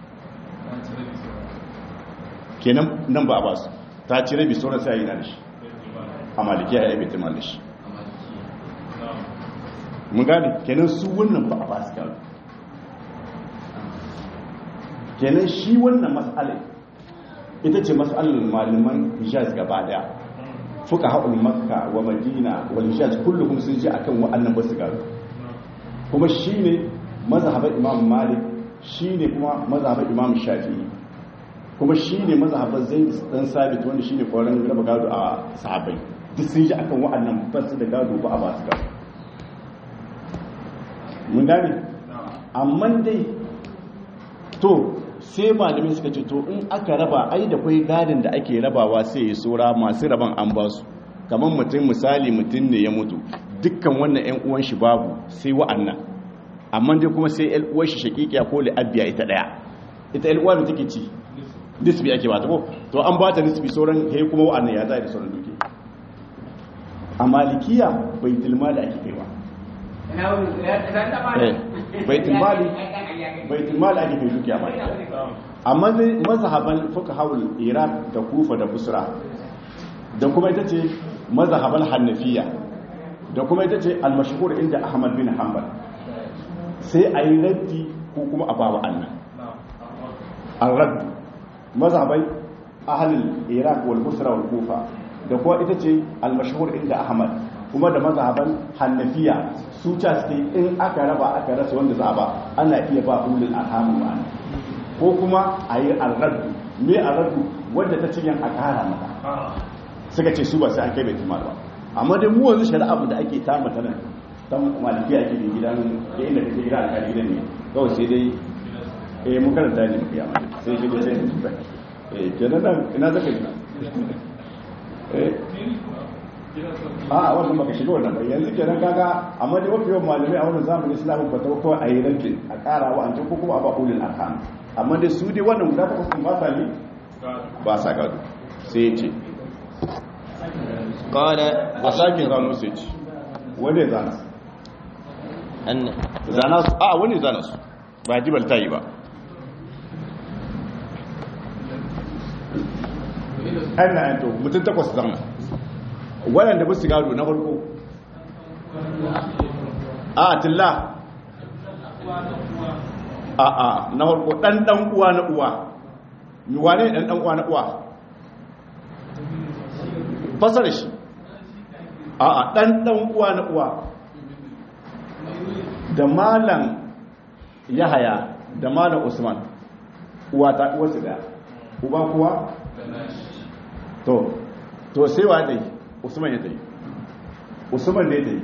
kenan nan ba a ba su ta ci rabi sauran sai a yi na da shi a malikiya ya yi bai da shi mun gane kenan su wannan ba a ba su gado kenan shi wannan mas'ala ita ce mas'alar malaman hijaz gaba daya fuka haɗin makka wa madina wal hijaz kulluhum sun ji akan wa'annan basu gado kuma shine mazhaban imam malik shine kuma mazhaban imam shafi'i kuma shine mazhaban zaid dan sabit wanda shine koran raba gado a sahabbai duk sun ji akan wa'annan basu da gado ba a ba su gado mun gane amma dai to sai malamin suka ce to in aka raba ai da kwai gadin da ake rabawa sai ya sora masu raban an ba su kamar mutum misali mutum ne ya mutu dukkan wannan yan uwan shi babu sai wa'annan amma dai kuma sai yan uwan shi shakikiya ko li'abiya ita daya ita yan uwa da take ci nisbi ake bata ko to an bata nisbi sauran kai kuma wa'annan ya zai da sauran duke a malikiya baitul mali ake kaiwa baitul mali baitul mali ake kai dukiya malikiya amma zai mazhaban fuqahul iraq da kufa da busra da kuma ita ce mazhaban hanafiya da kuma ita ce al-mashhur inda ahmad bin hanbal sai a yi raddi ko kuma a bawa annan al-radd mazhabai ahlul iraq wal busra wal kufa da kuma ita ce al-mashhur inda ahmad kuma da mazhaban hanafiya su ca suke in aka raba aka rasa wanda za a ba ana iya ba ulul arhamu ma'ana ko kuma a yi alraddu me alraddu wanda ta cinyan a kara mata suka ce su ba sai an kai bai tumar ba amma dai mu wanzu shari'a da ake ta mata nan ta maliki ake da gidan ke inda kake gidan alƙali gidan ne kawai sai dai eh mun karanta ne muke amma sai shi sai eh kenan nan ina zaka gina eh a wannan baka shiga wannan ba yanzu kenan kaga amma dai mafi yawan malamai a wannan zamanin islamu ba ta kawai a yi rankin a ƙara wa an ko kuma a ba ulul arham amma dai su dai wannan guda takwas ba sa ne ba sa gado sai ya ce قال a sake zano sai ce wani ya zana su أن zana su a wani ya zana su ba jibal ta yi ba an na yanto mutum takwas zana waɗanda ba su gado na farko a tilla a a na farko ɗan ɗan uwa na uwa wane ɗan ɗan uwa na uwa fasar shi a a ɗan ɗan uwa na uwa da malam yahaya da malam usman uwa ta uwarsu da uba kuwa to to sai wa dai usman ya dai usman ne dai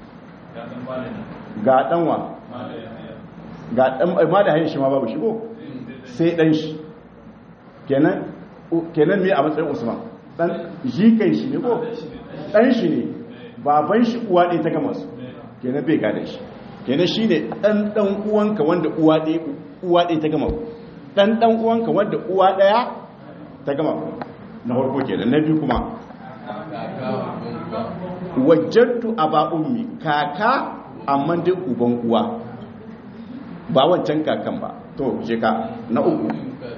ga ɗanwa ga ɗan ma da hanyar shi ma babu shigo sai ɗan shi kenan kenan me a matsayin usman ɗan jikan shi ne ko ɗan shi ne baban shi uwa ɗaya ta gama su kenan bai gada shi kenan shi ne ɗan ɗan uwanka wanda uwa ɗaya ta gama ɗan ɗan uwanka wanda uwa ɗaya ta gama na farko kenan na biyu kuma wajattu aba ummi kaka amma dai uban uwa ba wancan kakan ba to je ka na uku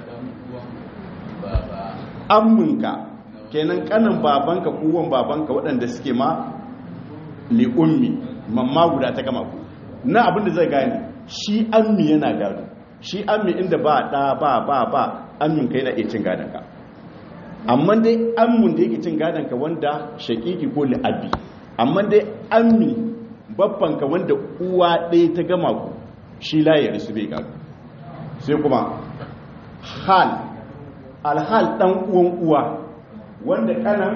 amminka kenan kanan babanka kuwan babanka waɗanda suke ma li ummi mamma guda ta gama ku na abin da zai gane shi ammi yana gado shi ammi inda ba ɗa ba ba ba ammin ka yana iya cin gadon ka amma dai ammin da yake cin gadon ka wanda shakiki ko li'abi amma dai ammi babban ka wanda uwa ɗaya ta gama ku shi layar su bai gado sai kuma hal alhal ɗan uwan uwa wanda kanan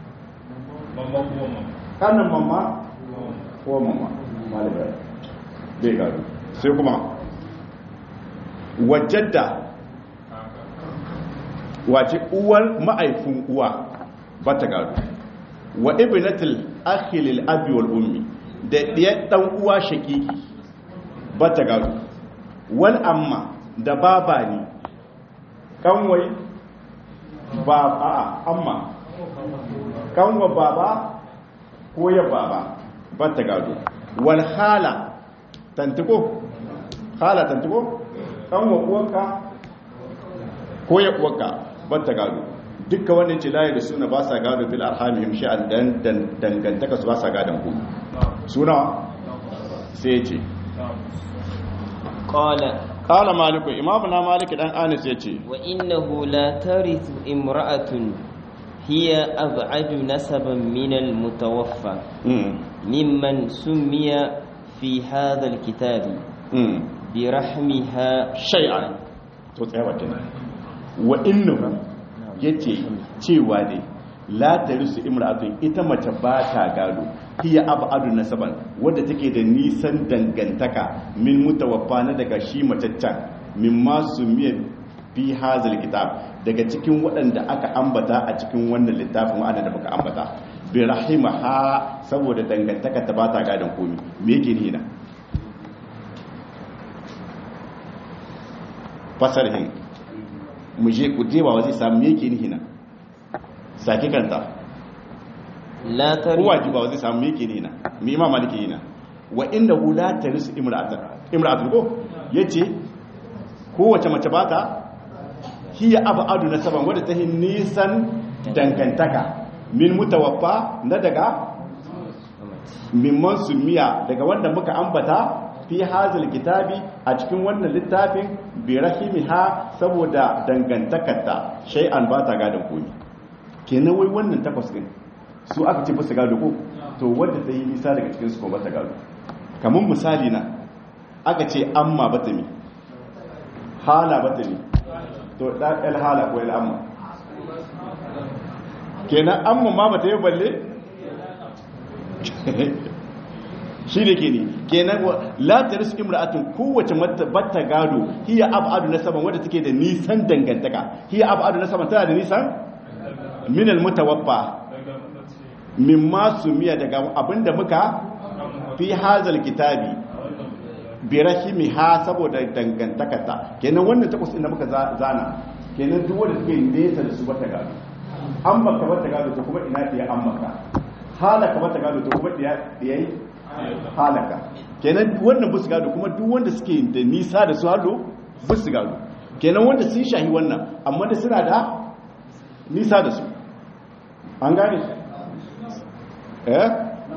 kanan mamma ko mamma malibar bai gado sai kuma wajadda wace uwar ma'aifin uwa ba ta gado wa ibnatul akhilil abi wal ummi da diyar dan uwa shakiki ba ta gado wal amma da baba ne kanwai ba a amma kanwa baba ko ya baba ba ta gado wal hala tantiko hala tantiko kanwa uwanka ko ya uwanka ba ta gado dukka wannan ce layi da suna ba sa gado bil arhamihim sha'an dan dangantaka su ba sa gadon ku suna sai ya ce قال qala maliku imamu na maliki dan anis yace wa innahu la tarithu imra'atun hiya ab'adu nasaban min al-mutawaffa mm mimman summiya fi hadha al-kitabi mm bi rahmiha shay'an to tsaya kenan wa innahu yace cewa ne la tarisu imra'atun ita mace ba ta gado hiya abadu nasaban wadda take da nisan dangantaka min mutawaffa na daga shi macaccan min masu miya fi hazal kitab daga cikin waɗanda aka ambata a cikin wannan littafin wa'anda da baka ambata bi rahimaha saboda dangantaka ta ba ta gadon komi me yake ni na fasarhin mu je ku je ba zai samu me yake ni na sake kanta la tarithu kowa ji ba zai samu me yake ni na me imam maliki yana wa inda hu la tarisu imra'atan imra'atun ko yace kowace mace ba ta hiya abadu nasaban wadda ta hin nisan dangantaka min mutawaffa na daga mimman sumiya daga wanda muka ambata fi hazal kitabi a cikin wannan littafin bi rahimiha saboda dangantakarta shay'an ba ta gadon komi kenan wai wannan takwas din su aka ce basu gado ko to wanda ta yi nisa daga cikin su ko ba ta gado kamar misali na aka ce amma ba ta mi hala ba ta mi to da el hala ko el amma kenan amma ma ba ta yi balle shi da ke ne kenan la ta risu imra'atun kowace batta gado hiya abadu na saman wadda take da nisan dangantaka hiya abadu na saman tana da nisan minal mutawaffa mimma sumiya daga abinda muka fi hazal kitabi bi rahimiha saboda dangantakarta kenan wannan takwas inda muka zana kenan duk wanda take nesa da su bata gado an baka bata gado to kuma ina ta an maka halaka bata gado to kuma da yayi halaka kenan wannan busu gado kuma duk wanda suke da nisa da su halo busu gado kenan wanda sun shahi wannan amma da suna da nisa da su an gane eh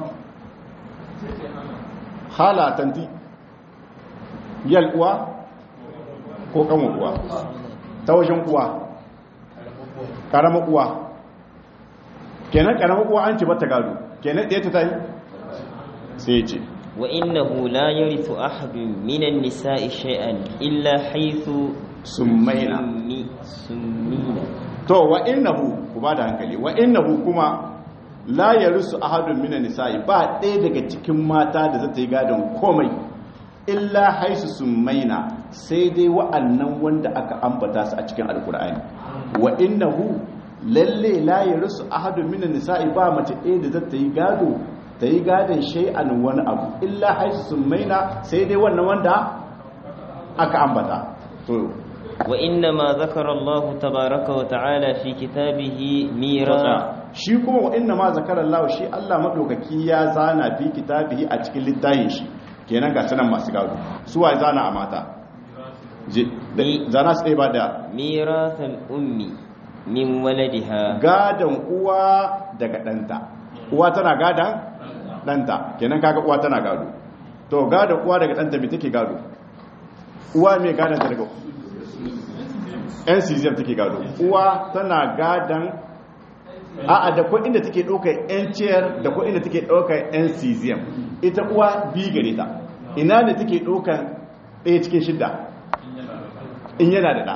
hala tanti yal uwa ko kanwa uwa ta wajen uwa karama uwa kenan karama uwa an ce bata gado kenan ɗaya ta tayi sai ya ce wa innahu la yarithu ahadun minan nisa'i shay'an illa haythu summaina summi summina to wa innahu ku ba da hankali wa innahu kuma la yarisu ahadun minan nisa'i ba ɗaya daga cikin mata da zata yi gadon komai illa haisu summaina sai dai wa'annan wanda aka ambata su a cikin alkur'ani wa innahu lalle la yarisu ahadun minan nisa'i ba mace ɗaya da zata yi gado ta yi gadon shay'an wani abu illa haisu summaina sai dai wannan wanda aka ambata to وإنما ذكر الله تبارك وتعالى في كتابه ميراث shi kuma wa inna ma zakara Allah shi Allah madaukaki ya zana fi kitabihi a cikin littafin shi kenan ga sanan masu gado su wa zana a mata je Ni- zana su ɗaya ba da ميراث الأم من ولدها gadon uwa daga ɗanta uwa tana gadan ɗanta kenan kaga uwa tana gado to gadon uwa daga ɗanta me take gado uwa mai gadon ta daga yan cesium take gado uwa tana gadan a'a da kwa inda take ɗaukar yan ciyar da kwa inda take ɗaukar yan cesium ita uwa bi gare ta ina ne take ɗaukar ɗaya cikin shidda in yana da ɗa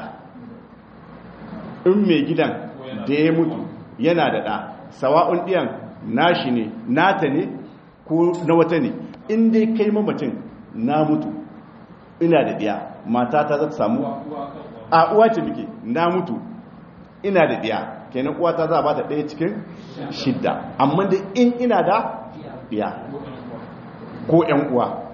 in mai gidan da ya mutu yana da ɗa sawa'un ɗiyan nashi ne nata ne ko na wata ne in dai kai mamacin na mutu ina da ɗiya matata za ta samu a uwa ce muke na mutu ina da ɗiya kenan uwata za a ba ta ɗaya cikin shidda amma da in ina da ɗiya ko ‘yan uwa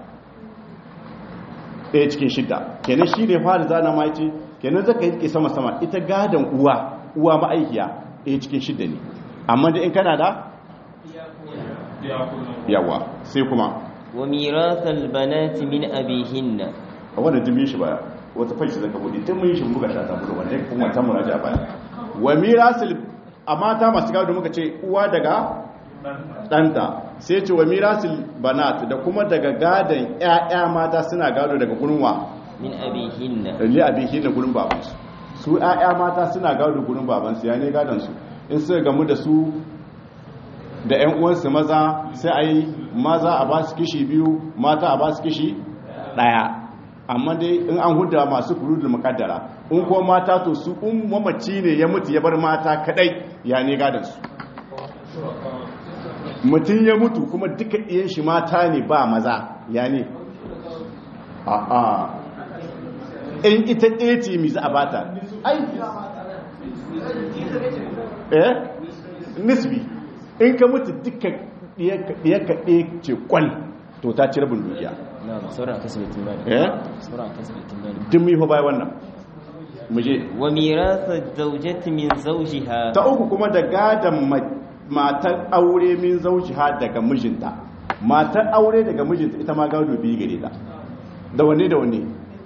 ɗaya cikin shidda kenan shi ne fara zana ma ce kenan zaka yi sama-sama ita gadon uwa uwa ma'aikiya ɗaya cikin shidda ne amma da in kana da yawa sai kuma وميراث البنات من أبيهن a wannan jimin shi baya wata fashi zaka bude tun mun yi shi buga shata buga wanda ya kuma ta muraja baya wa mirasul a mata masu gado muka ce uwa daga ɗanta sai ce wa mirasul banat da kuma daga gadon ƴaƴa mata suna gado daga gurwa min abihinna li abihi na gurin babansu su ƴaƴa mata suna gado gurin babansu ya ne gadon su in suka gamu da su da ƴan uwansu maza sai a yi maza a ba su kishi biyu mata a ba su kishi ɗaya amma dai in an huda masu kuru da mukaddara in ko mata to su in mamaci ne ya mutu ya bar mata kadai ya ne gadon su mutum ya mutu kuma duka iyan shi mata ne ba maza ya ne a'a in ita ɗaya ce mi za a bata ai eh nisbi in ka mutu duka ɗaya ka ɗaya ce kwal to ta ci rabin dukiya na'am sauran kasbatin mali eh sauran kasbatin mali duk mai bai wannan muje wa mirasa zawjati min zawjiha ta uku kuma da gadan ma- matar aure min zaujiha daga mijinta matar aure daga mijinta ita ma gado biyu gare ta da wanne da wanne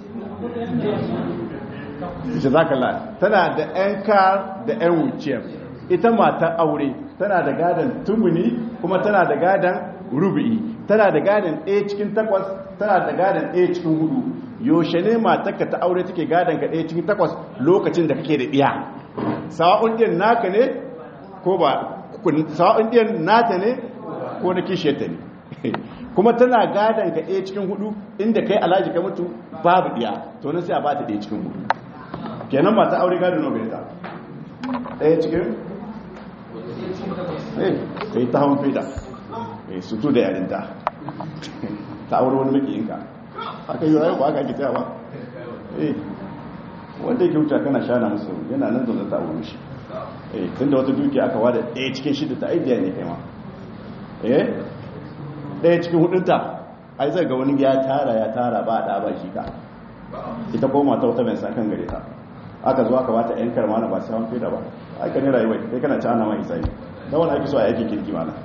jazakallah tana da yan kar da yan wuciyar ita matar aure tana da gadan tumuni kuma tana da gadan rubu'i tana da gadan ɗaya cikin takwas tana da gadan ɗaya cikin hudu yaushe ne matarka ta aure take gadan ka ɗaya cikin takwas lokacin da kake da ɗiya sawa'un ɗin naka ne ko ba kun- sawa'un ɗin nata ne ko na kishiyarta ne kuma tana gadan ka ɗaya cikin hudu inda kai alhaji ka mutu babu ɗiya to na sai a ba ta ɗaya cikin hudu kenan mata aure gado nawa gare ta ɗaya cikin eh kai ta hawan feda eh sutu da yarinta ta aure wani makiyinka aka yi rayu ba aka ake tsayawa eh wanda yake wuce kana shana musu yana nan zaune ta aure shi eh tun da wata duki aka wada ɗaya cikin shida ta aidiya ne kai ma eh ɗaya cikin hudunta ai zai ga wani ya tara ya tara ba da ba shi ka ita ko mata wata mai sakan gare ta aka zo aka bata yan karma na ba sai wani fida ba aka ne rayuwa kai kana ci ana mai sai da wani ake so a yake kirki mana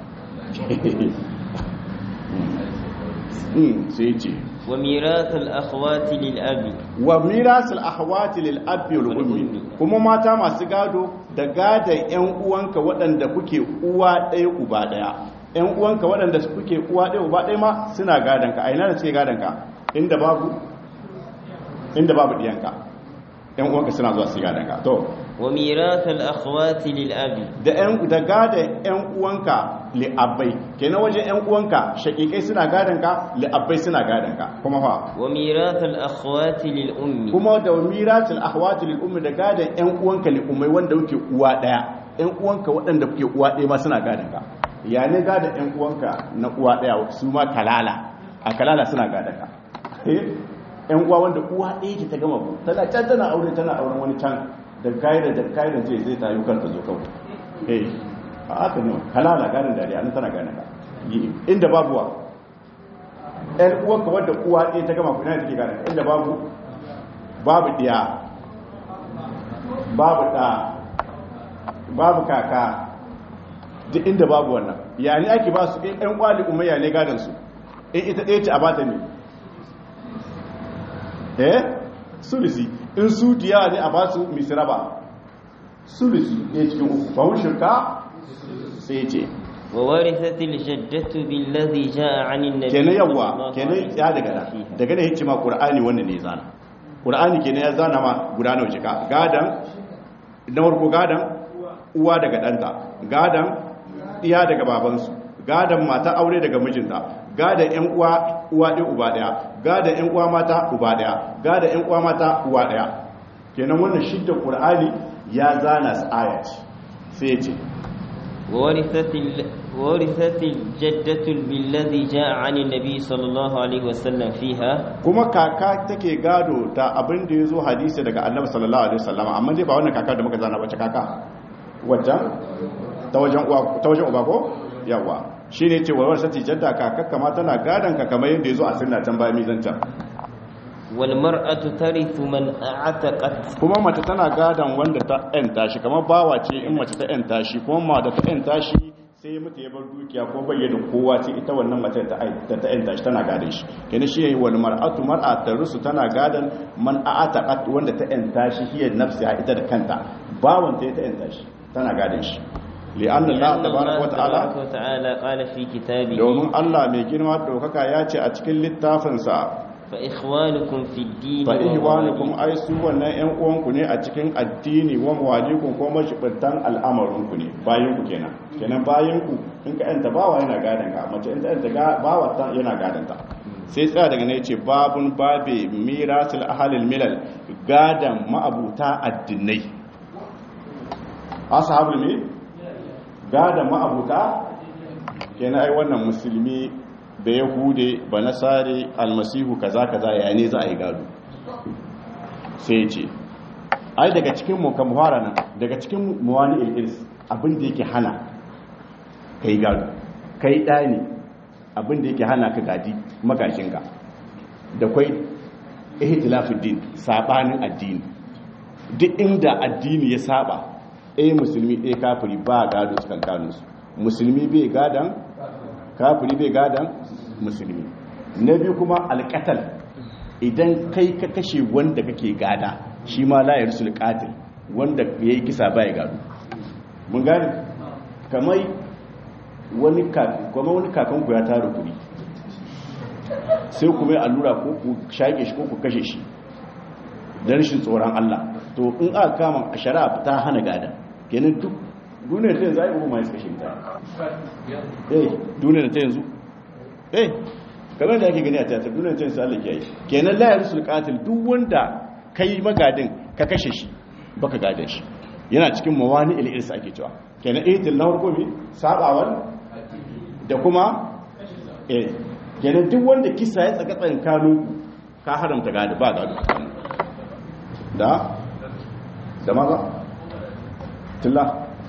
sai ce wa mirathal akhwati lil abi wa mirasul ahwati lil abi wal ummi kuma mata masu gado da gadan yan uwanka waɗanda kuke uwa ɗaya uba ɗaya yan uwanka waɗanda kuke uwa ɗaya uba ɗaya ma suna gadan ka a ina da suke gadan ka inda babu inda babu diyanka yan uwanka suna zuwa su gadan ka to wa mirathal akhwati lil abi da yan da gadan yan uwanka li abai kenan wajen yan uwanka shakikai suna gadan ka li abai suna gadan ka kuma fa wa mirathal akhwati lil ummi kuma da miratul ahwati lil ummi da gadan yan uwanka li ummai wanda kuke uwa daya yan uwanka waɗanda kuke uwa daya ma suna gadan ka ya ne gadan yan uwanka na uwa daya su ma kalala a kalala suna gadan ka eh yan uwa wanda uwa daya ke ta gama ku tana can tana aure tana auren wani can da kaida da kaida zai zai tayi kanta zo kawai eh a haka ne kalala gadan dariya nan tana gadan ka Yi- inda babu wa ‘yan uwanka wadda uwa ɗaya ta gama kuna da take gane inda babu babu ɗiya babu ɗa babu kaka duk inda babu wannan ya ne ake ba su in ‘yan kwali umayya ne gadansu in ita ɗaya ce a bata ne eh sulisi in su diya ne a ba su misiraba sulisi ɗaya cikin uku ba shirka sai ce wa warithatil jaddatu billadhi jaa 'anil nabiy kenan yawa sallallahu kenan alaihi ya daga da wasallam daga da hikima qur'ani wannan ne zana qur'ani kenan ya zana ma guda nawa jika gadan na farko gadan uwa daga danta gadan iya daga babansu gadan mata aure daga mijinta gadan yan uwa uwa ɗaya uba ɗaya gadan yan uwa mata uba ɗaya gadan yan uwa mata uwa ɗaya kenan wannan shidda qur'ani ya zana su aya ce sai ya ce وورثت ال... وورثت الجدة بالذي جاء عن النبي صلى الله عليه وسلم فيها kuma kaka take gado ta abin da ya zo hadisi daga annabi sallallahu alaihi wasallam amma dai ba wannan kaka da muka zana wace kaka wajen ta wajen uwa ta wajen uba ko yawa shine ce warwar sati jadda kaka kama tana gadon ka kamar yadda ya zo a sunna can bayan mizancan والمرأة ترث من أعتقت kuma mace tana gadon wanda ta yanta shi kamar bawa ce in mace ta yanta shi kuma ma da ta yanta shi sai ya mutu ya bar dukiya ko bayyana kowa ce ita wannan mace da ta ta yanta shi tana gadon shi kenan shi wal mar'atu mar'a tarusu tana gadon man a'ataqat wanda ta yanta shi hiya nafsi a ita da kanta bawan ta ta yanta shi tana gadon shi li'anna Allah لأن tabaraka wa ta'ala تبارك وتعالى قال في كتابه domin Allah mai girma daukaka ya ce a cikin littafinsa fa ikhwanukum fi ad-din fa ihwanukum ai su wannan ƴan uwanku ne a cikin addini wa mawalikum ko mashibatan al'amarin ku ne bayan ku kenan kenan bayan ku in ka yanta bawa yana gadan ka mace in ta yanta ga bawa ta yana gadan ta sai tsaya daga ne yace babun babe mirasul ahlil milal gadan ma'abuta addinai ashabul mi gadan ma'abuta kenan ai wannan musulmi da yahude ba nasare almasihu kaza kaza ya ne za a yi gado sai ce ai daga cikin mukamfara nan daga cikin muwani ilis abinda yake hana ka yi gado ka yi ɗani abinda yake hana ka gadi magashinka da kwai ihtilafuddin sabanin addini duk inda addini ya saba ɗaya musulmi ɗaya kafiri ba gado su kankanunsu musulmi bai gadan kafiri bai gadan musulmi na biyu kuma alƙatal idan kai ka kashe wanda kake gada shi ma layar sulƙatil wanda ya yi kisa baya gado mun gani kamar wani kakanku ya tara kuri sai kuma yi allura ko ku shaƙe shi ko ku kashe shi da rashin tsoron Allah to in aka kama a shari'a ta hana gada kenan duk duniyar ta yanzu ai ubu mai kashe ta eh duniyar ta yanzu eh kamar da ake gani a tiyatar duniyar ta yanzu Allah ke yi kenan la yarsul qatil duk wanda kai magadin ka kashe shi baka gadan shi yana cikin mawani il-irs ake cewa kenan ihtil na hukumi sabawar da kuma eh kenan duk wanda kisa ya tsaka tsankanu ka haramta gado ba gado da da maza tilla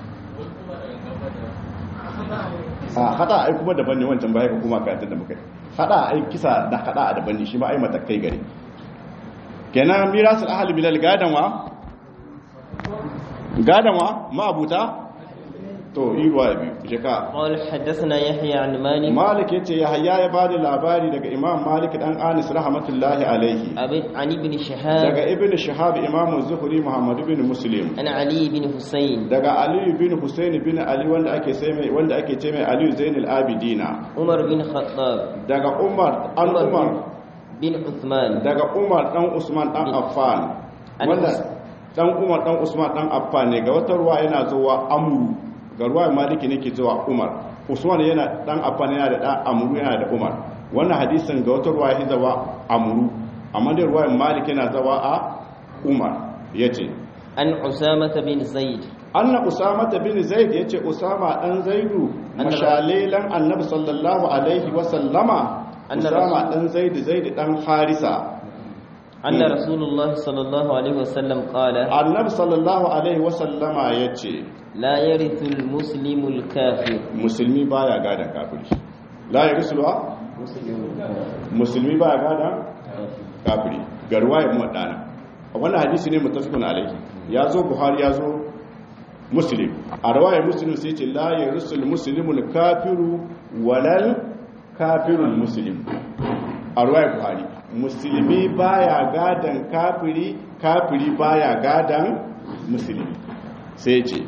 a hada ai kuma daban ne wancan baya kuma katin da muka hada ai kisa da hada a daban ne shi ma ai matakai gare kenan mirasul ahli bilal gadanwa gadanwa ma abuta to yi ruwa biyu jika قال حدثنا يحيى عن مالك malik yace yahya ya bada labari daga imam malik dan anis rahmatullahi alaihi أبي- عن ابن شهاب daga ibn shihab imam zuhri muhammad ibn muslim عن علي بن حسين daga ali bin husayn bin ali wanda ake sai mai wanda ake ce mai ali zainul abidina عمر بن خطاب daga umar an عمر umar بن عثمان daga umar dan usman dan affan An wanda Us- dan umar dan usman dan affan ne ga wata ruwa yana zuwa amru ga ruwa maliki ne ke zuwa umar usman yana dan affan yana da dan amru yana da umar wannan hadisin ga wata ruwa ya zawa amru amma da ruwa maliki yana zawa a umar yace عن أسامة بن زيد anna usama bin zaid yace usama dan zaidu Anna- mashalilan annabi sallallahu alaihi wa sallama Anna usama Rasul- dan zaid zaid dan harisa أن رسول الله صلى الله عليه وسلم قال annabi sallallahu alaihi wa sallama yace لا يرث المسلم الكافر musulmi baya gadan kafiri la yarsulwa musulmi baya gadan kafiri ga ruwayar muwaddana wannan hadisi ne mutafikun alaihi ya zo buhari ya zo muslim a ruwayar muslim sai ce la yarsul muslimul kafiru walal kafirul muslim a ruwayar buhari musulmi baya gadan kafiri kafiri baya gadan musulmi sai ce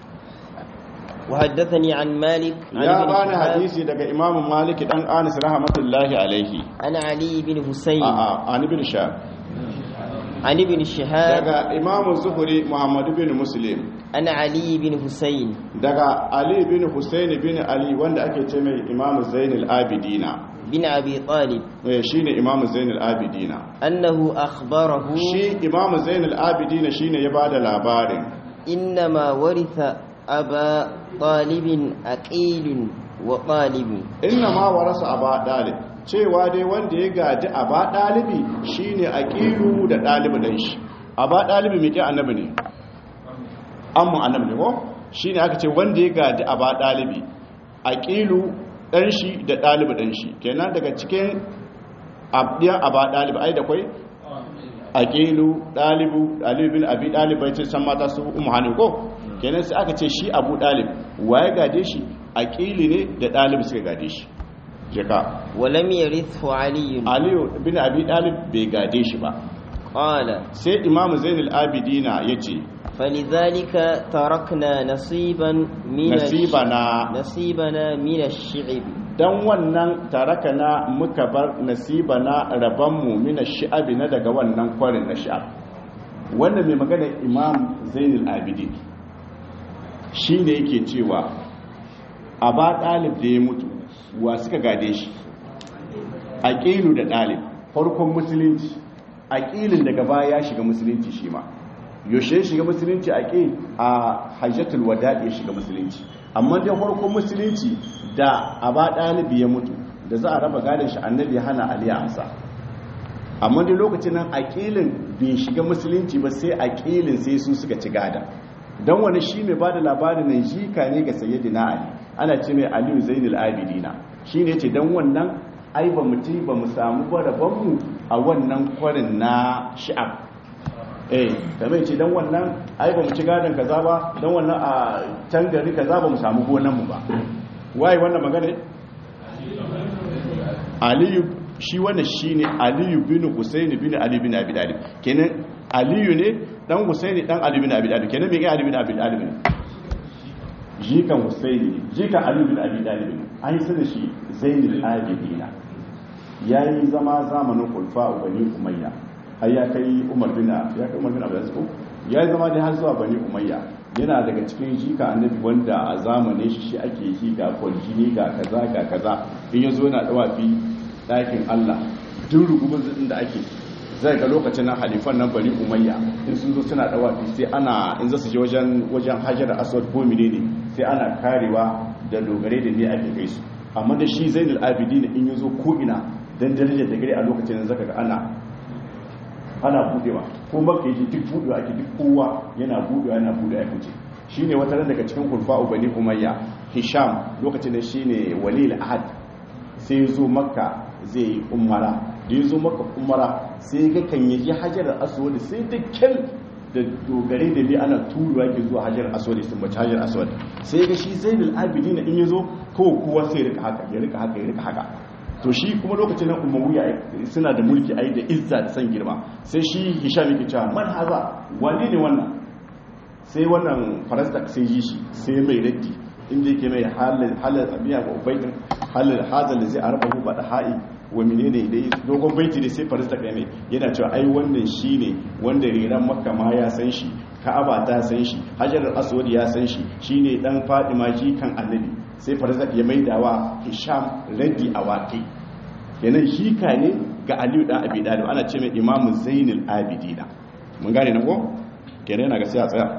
وحدثني عن مالك عن ya ابن bani شهاب hadisi daga imamu maliki dan anis rahmatullahi alaihi عن علي بن حسين a a an ibn sha عن ابن شهاب daga imamu zuhuri muhammad bin muslim عن علي بن حسين daga ali bin husayn bin ali wanda ake ce mai imamu zainul abidina بن أبي طالب eh shine imamu zainul abidina أنه أخبره shi imamu zainul abidina shine ya bada labarin إنما ورث أبا طالب أقيل وطالب inna ma warasa aba dalib cewa dai wanda ya gaji aba dalibi shine aqilu da dalibi dan shi aba dalibi me ke annabi ne amma annabi ne ko shine aka ce wanda ya gaji aba dalibi aqilu dan shi da dalibi dan shi kenan daga cikin abdiyan aba dalibi ai da kai aqilu dalibu dalibi bin abi dalib bai ce san mata su ummu hanin ko kenan sai aka ce shi abu dalib waye gade shi aqili ne da dalibi suka gade shi jaka ولم يرثه علي aliyu bin abi dalib bai gade shi ba قال sai imam zainul abidina yace فلذلك تركنا نصيبا من nasibana نصيبنا من الشعب dan wannan tarakana muka bar nasibana rabanmu mina shi'abi na daga wannan kwarin na shi'ab wannan mai magana imam zainul abidin shi ne yake cewa a ba ɗalib da ya mutu wa suka gade shi aqilu da ɗalib farkon musulunci aqilin daga baya ya shiga musulunci shi ma yaushe ya shiga musulunci aqil a hajjatul wada ya shiga musulunci amma dai farkon musulunci da aba ɗalibi ya mutu da za a raba gadon shi annabi hana ali amsa amma dai lokacin nan aqilin bai shiga musulunci ba sai aqilin sai su suka ci gada dan wani shi mai bada labarin nan jika ne ga sayyidina ali ana ce mai aliyu zainul abidina shine yace dan wannan ai ba mu ci ba mu samu mu a wannan kwarin na shi'ab eh kamar ce dan wannan ai ba mu ci gadon kaza ba dan wannan a can gari kaza ba mu samu gonan mu ba waye wannan magana aliyu shi wannan shine aliyu bin husayn bin ali bin abi talib kenan aliyu ne dan husayn dan ali bin abi talib kenan me ga ali bin abi talib ne jikan husayn ne jikan ali bin abi talib ne an yi shi zainul abidina ya yi zama zamanin kulfa bani umayya ai ya kai umar bin ya kai umar bin abdulaziz ko ya yi zama dai har zuwa bani umayya yana daga cikin jika annabi wanda a zamanin shi shi ake yi ga kwaljini ga kaza ga kaza in ya zo yana dawafi ɗakin Allah duk rugubin zin da ake zai ga lokacin nan halifan nan bani umayya in sun zo suna dawafi sai ana in za su je wajen wajen hajar aswad ko menene sai ana karewa da dogare da ne ake kai su amma da shi zainul abidin in ya zo ko ina don darajar da gari a lokacin zaka ga ana ana budewa ko maka yi duk budewa ake duk kowa yana budewa yana budewa ya fice shine wata ran daga cikin kulfa ubani umayya hisham lokacin da shine walil ahad sai ya zo makka zai yi umara da ya zo makka umara sai ga kan yaji hajar aswad sai da kyal da dogare da bi ana turuwa ke zuwa hajar aswad sun bace hajar aswad sai ga shi zainul abidin in ya zo ko kowa sai ya rika haka ya rika haka ya rika haka to shi kuma lokacin nan umayya suna da mulki ai da izza da san girma sai shi hisham yake cewa man haza wani ne wannan sai wannan farasta sai yi shi sai mai raddi inda yake mai halal halal abiya ga ubaitin halal hazal da zai arba hu bada ha'i wa menene dai dogon baiti da sai farasta kai mai yana cewa ai wannan shine wanda riran makka ma ya san shi ka'aba ta san shi hajar aswad ya san shi shine dan fadima shi kan annabi sai farzak ya maidawa hisham raddi a waƙi kenan shika ne ga aliyu dan abi dalib ana ce mai imamu zainul abidina mun gane na ko kenan yana ga sai a tsaya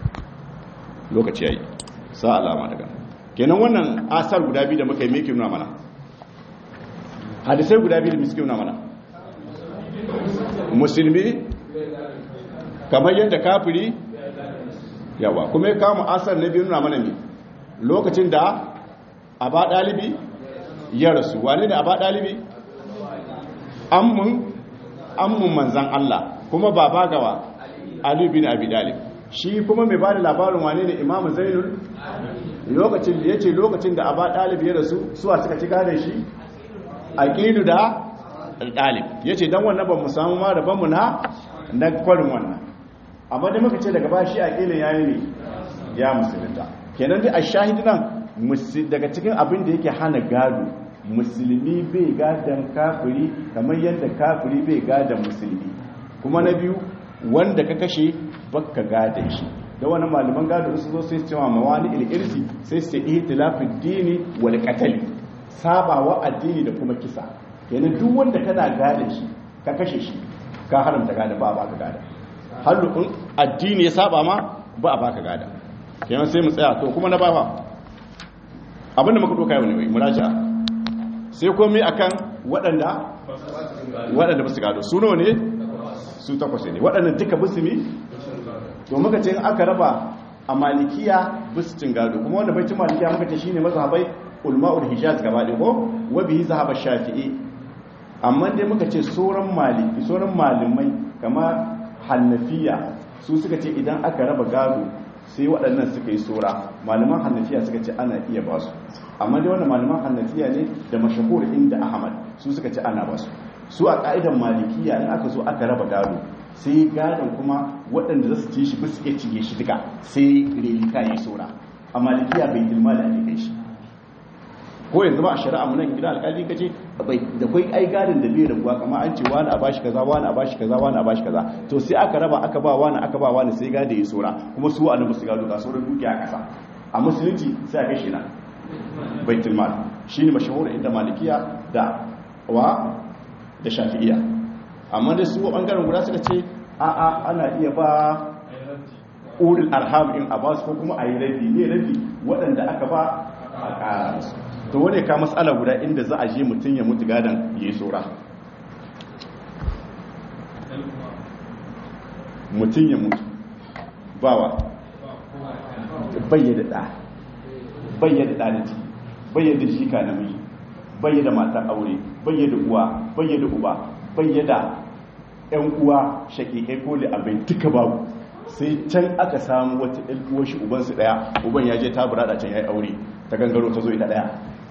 lokaci yayi sa alama daga kenan wannan asar guda biyu da muka yi me ke nuna mana hadisai guda biyu da muke nuna mana musulmi kamar yadda kafiri yawa kuma ya kama asar na biyu nuna mana ne lokacin da a ba ɗalibi ya rasu wane ne a ba ɗalibi ammun ammun manzan Allah kuma baba gawa Ali bin Abi Dalib shi kuma mai bada labarin wane ne Imam Zainul lokacin da yace lokacin da aba ɗalibi ya rasu suwa suka ci gane shi aqidu da ɗalib yace dan wannan ban mu samu ma da ban mu na na kwarin wannan amma da muka ce daga ba shi aqilin yayi ne ya musulunta kenan dai a shahidi nan daga cikin abin da yake hana gado musulmi bai gadon kafiri kamar yadda kafiri bai gadon musulmi kuma na biyu wanda ka kashe baka gadon shi da wani malaman gado su zo sai su cewa mawani ilirsi sai su yi tilafin dini wal katali sabawa addini da kuma kisa kenan duk wanda kana gadon shi ka kashe shi ka haramta gada ba a baka gada halukun addini ya saba ma ba a baka gada kenan sai mu tsaya to kuma na bafa abinda muka doka yau ne mai muraja sai komai akan waɗanda waɗanda basu gado su nawa ne su takwas ne waɗannan duka musulmi to muka ce aka raba a malikiya bisu cin gado kuma wanda bai cin malikiya muka ce shine mazhabai ulma'ul hijaz gaba ɗaya ko wa bihi zahaba shafi'i amma dai muka ce sauran maliki sauran malamai kama hannafiya su suka ce idan aka raba gado sai waɗannan suka yi tsora malaman hannafiya suka ce ana iya ba su amma dai wannan malaman hannafiya ne da mashahur inda ahmad su suka ce ana ba su su a ƙa'idan malikiya in aka zo aka raba gado sai gadon kuma waɗanda za su ci shi ba su iya cinye shi duka sai relita ya saura a malikiya bai tilma da ake kai shi ko yanzu ba a shari'a mu nan gida alƙali kace bai da kai ai gadon da bai rabuwa kamar an ce wani a bashi kaza wani a bashi kaza wani a bashi kaza to sai aka raba aka ba wani aka ba wani sai gado ya saura kuma su annabi su gado ga sauran dukiya a kasa a musulunci sai a kai shi na baitul mal shine mashahur inda malikiya da wa da shafi'iya amma da su bangaren guda suka ce a a ana iya ba ulul arham in a basu ko kuma a yi rabi ne rabi waɗanda aka ba a ƙara musu to wane ka matsala guda inda za a je mutum ya mutu gadon ya yi tsora mutum ya mutu bawa bayyada ɗa bayyada ɗa da ciki bayyada shika namiji bayyada matan aure bayyada uwa bayyada uba bayyada ‘yan uwa shakikai ko abin duka babu sai can aka samu wata ‘yan uwa shi ubansu ɗaya uban ya je ta burada can ya yi aure ta gangaro ta zo ita ɗaya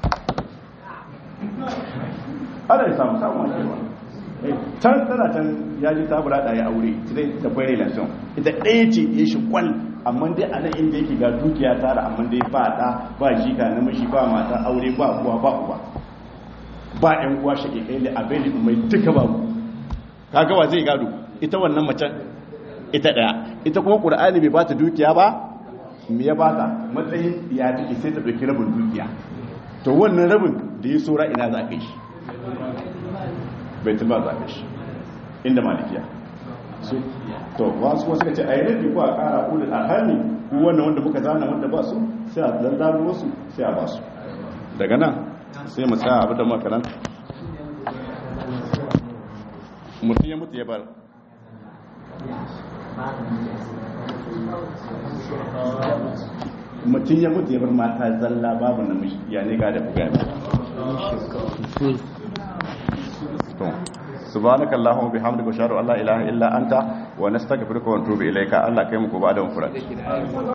ana yi samu samu wani kewa can tana can ya ji ta burada ya aure sai da kwai relation ita ɗaya ce ya shi kwal amma dai a nan inda yake ga dukiya tara amma dai ba ɗa ba jika namiji ba mata aure ba uwa ba uba ba ‘yan uwa shakikai da abin da mai duka babu kaga wa zai gado ita wannan macen ita daya ita kuma qur'ani bai bata dukiya ba me ya bata matsayin ya take sai ta dauki rabin dukiya to wannan rabin da ya sora ina za ka shi baitul mal za ka shi inda malikiya so to wasu wasu ka ce ayi rabi ko a kara ulul arhami ko wannan wanda muka zana wanda ba su sai a dandano wasu sai a ba su daga nan sai mu tsaya abu da makaranta mutum ya mutu ya bar mutum ya mutu ya bar mata zalla babu namiji ya ne ga da buga subhanaka allahumma bihamdika wa ashhadu an la ilaha illa anta wa nastaghfiruka wa natubu ilayka allah kai mu ko ba da mu furat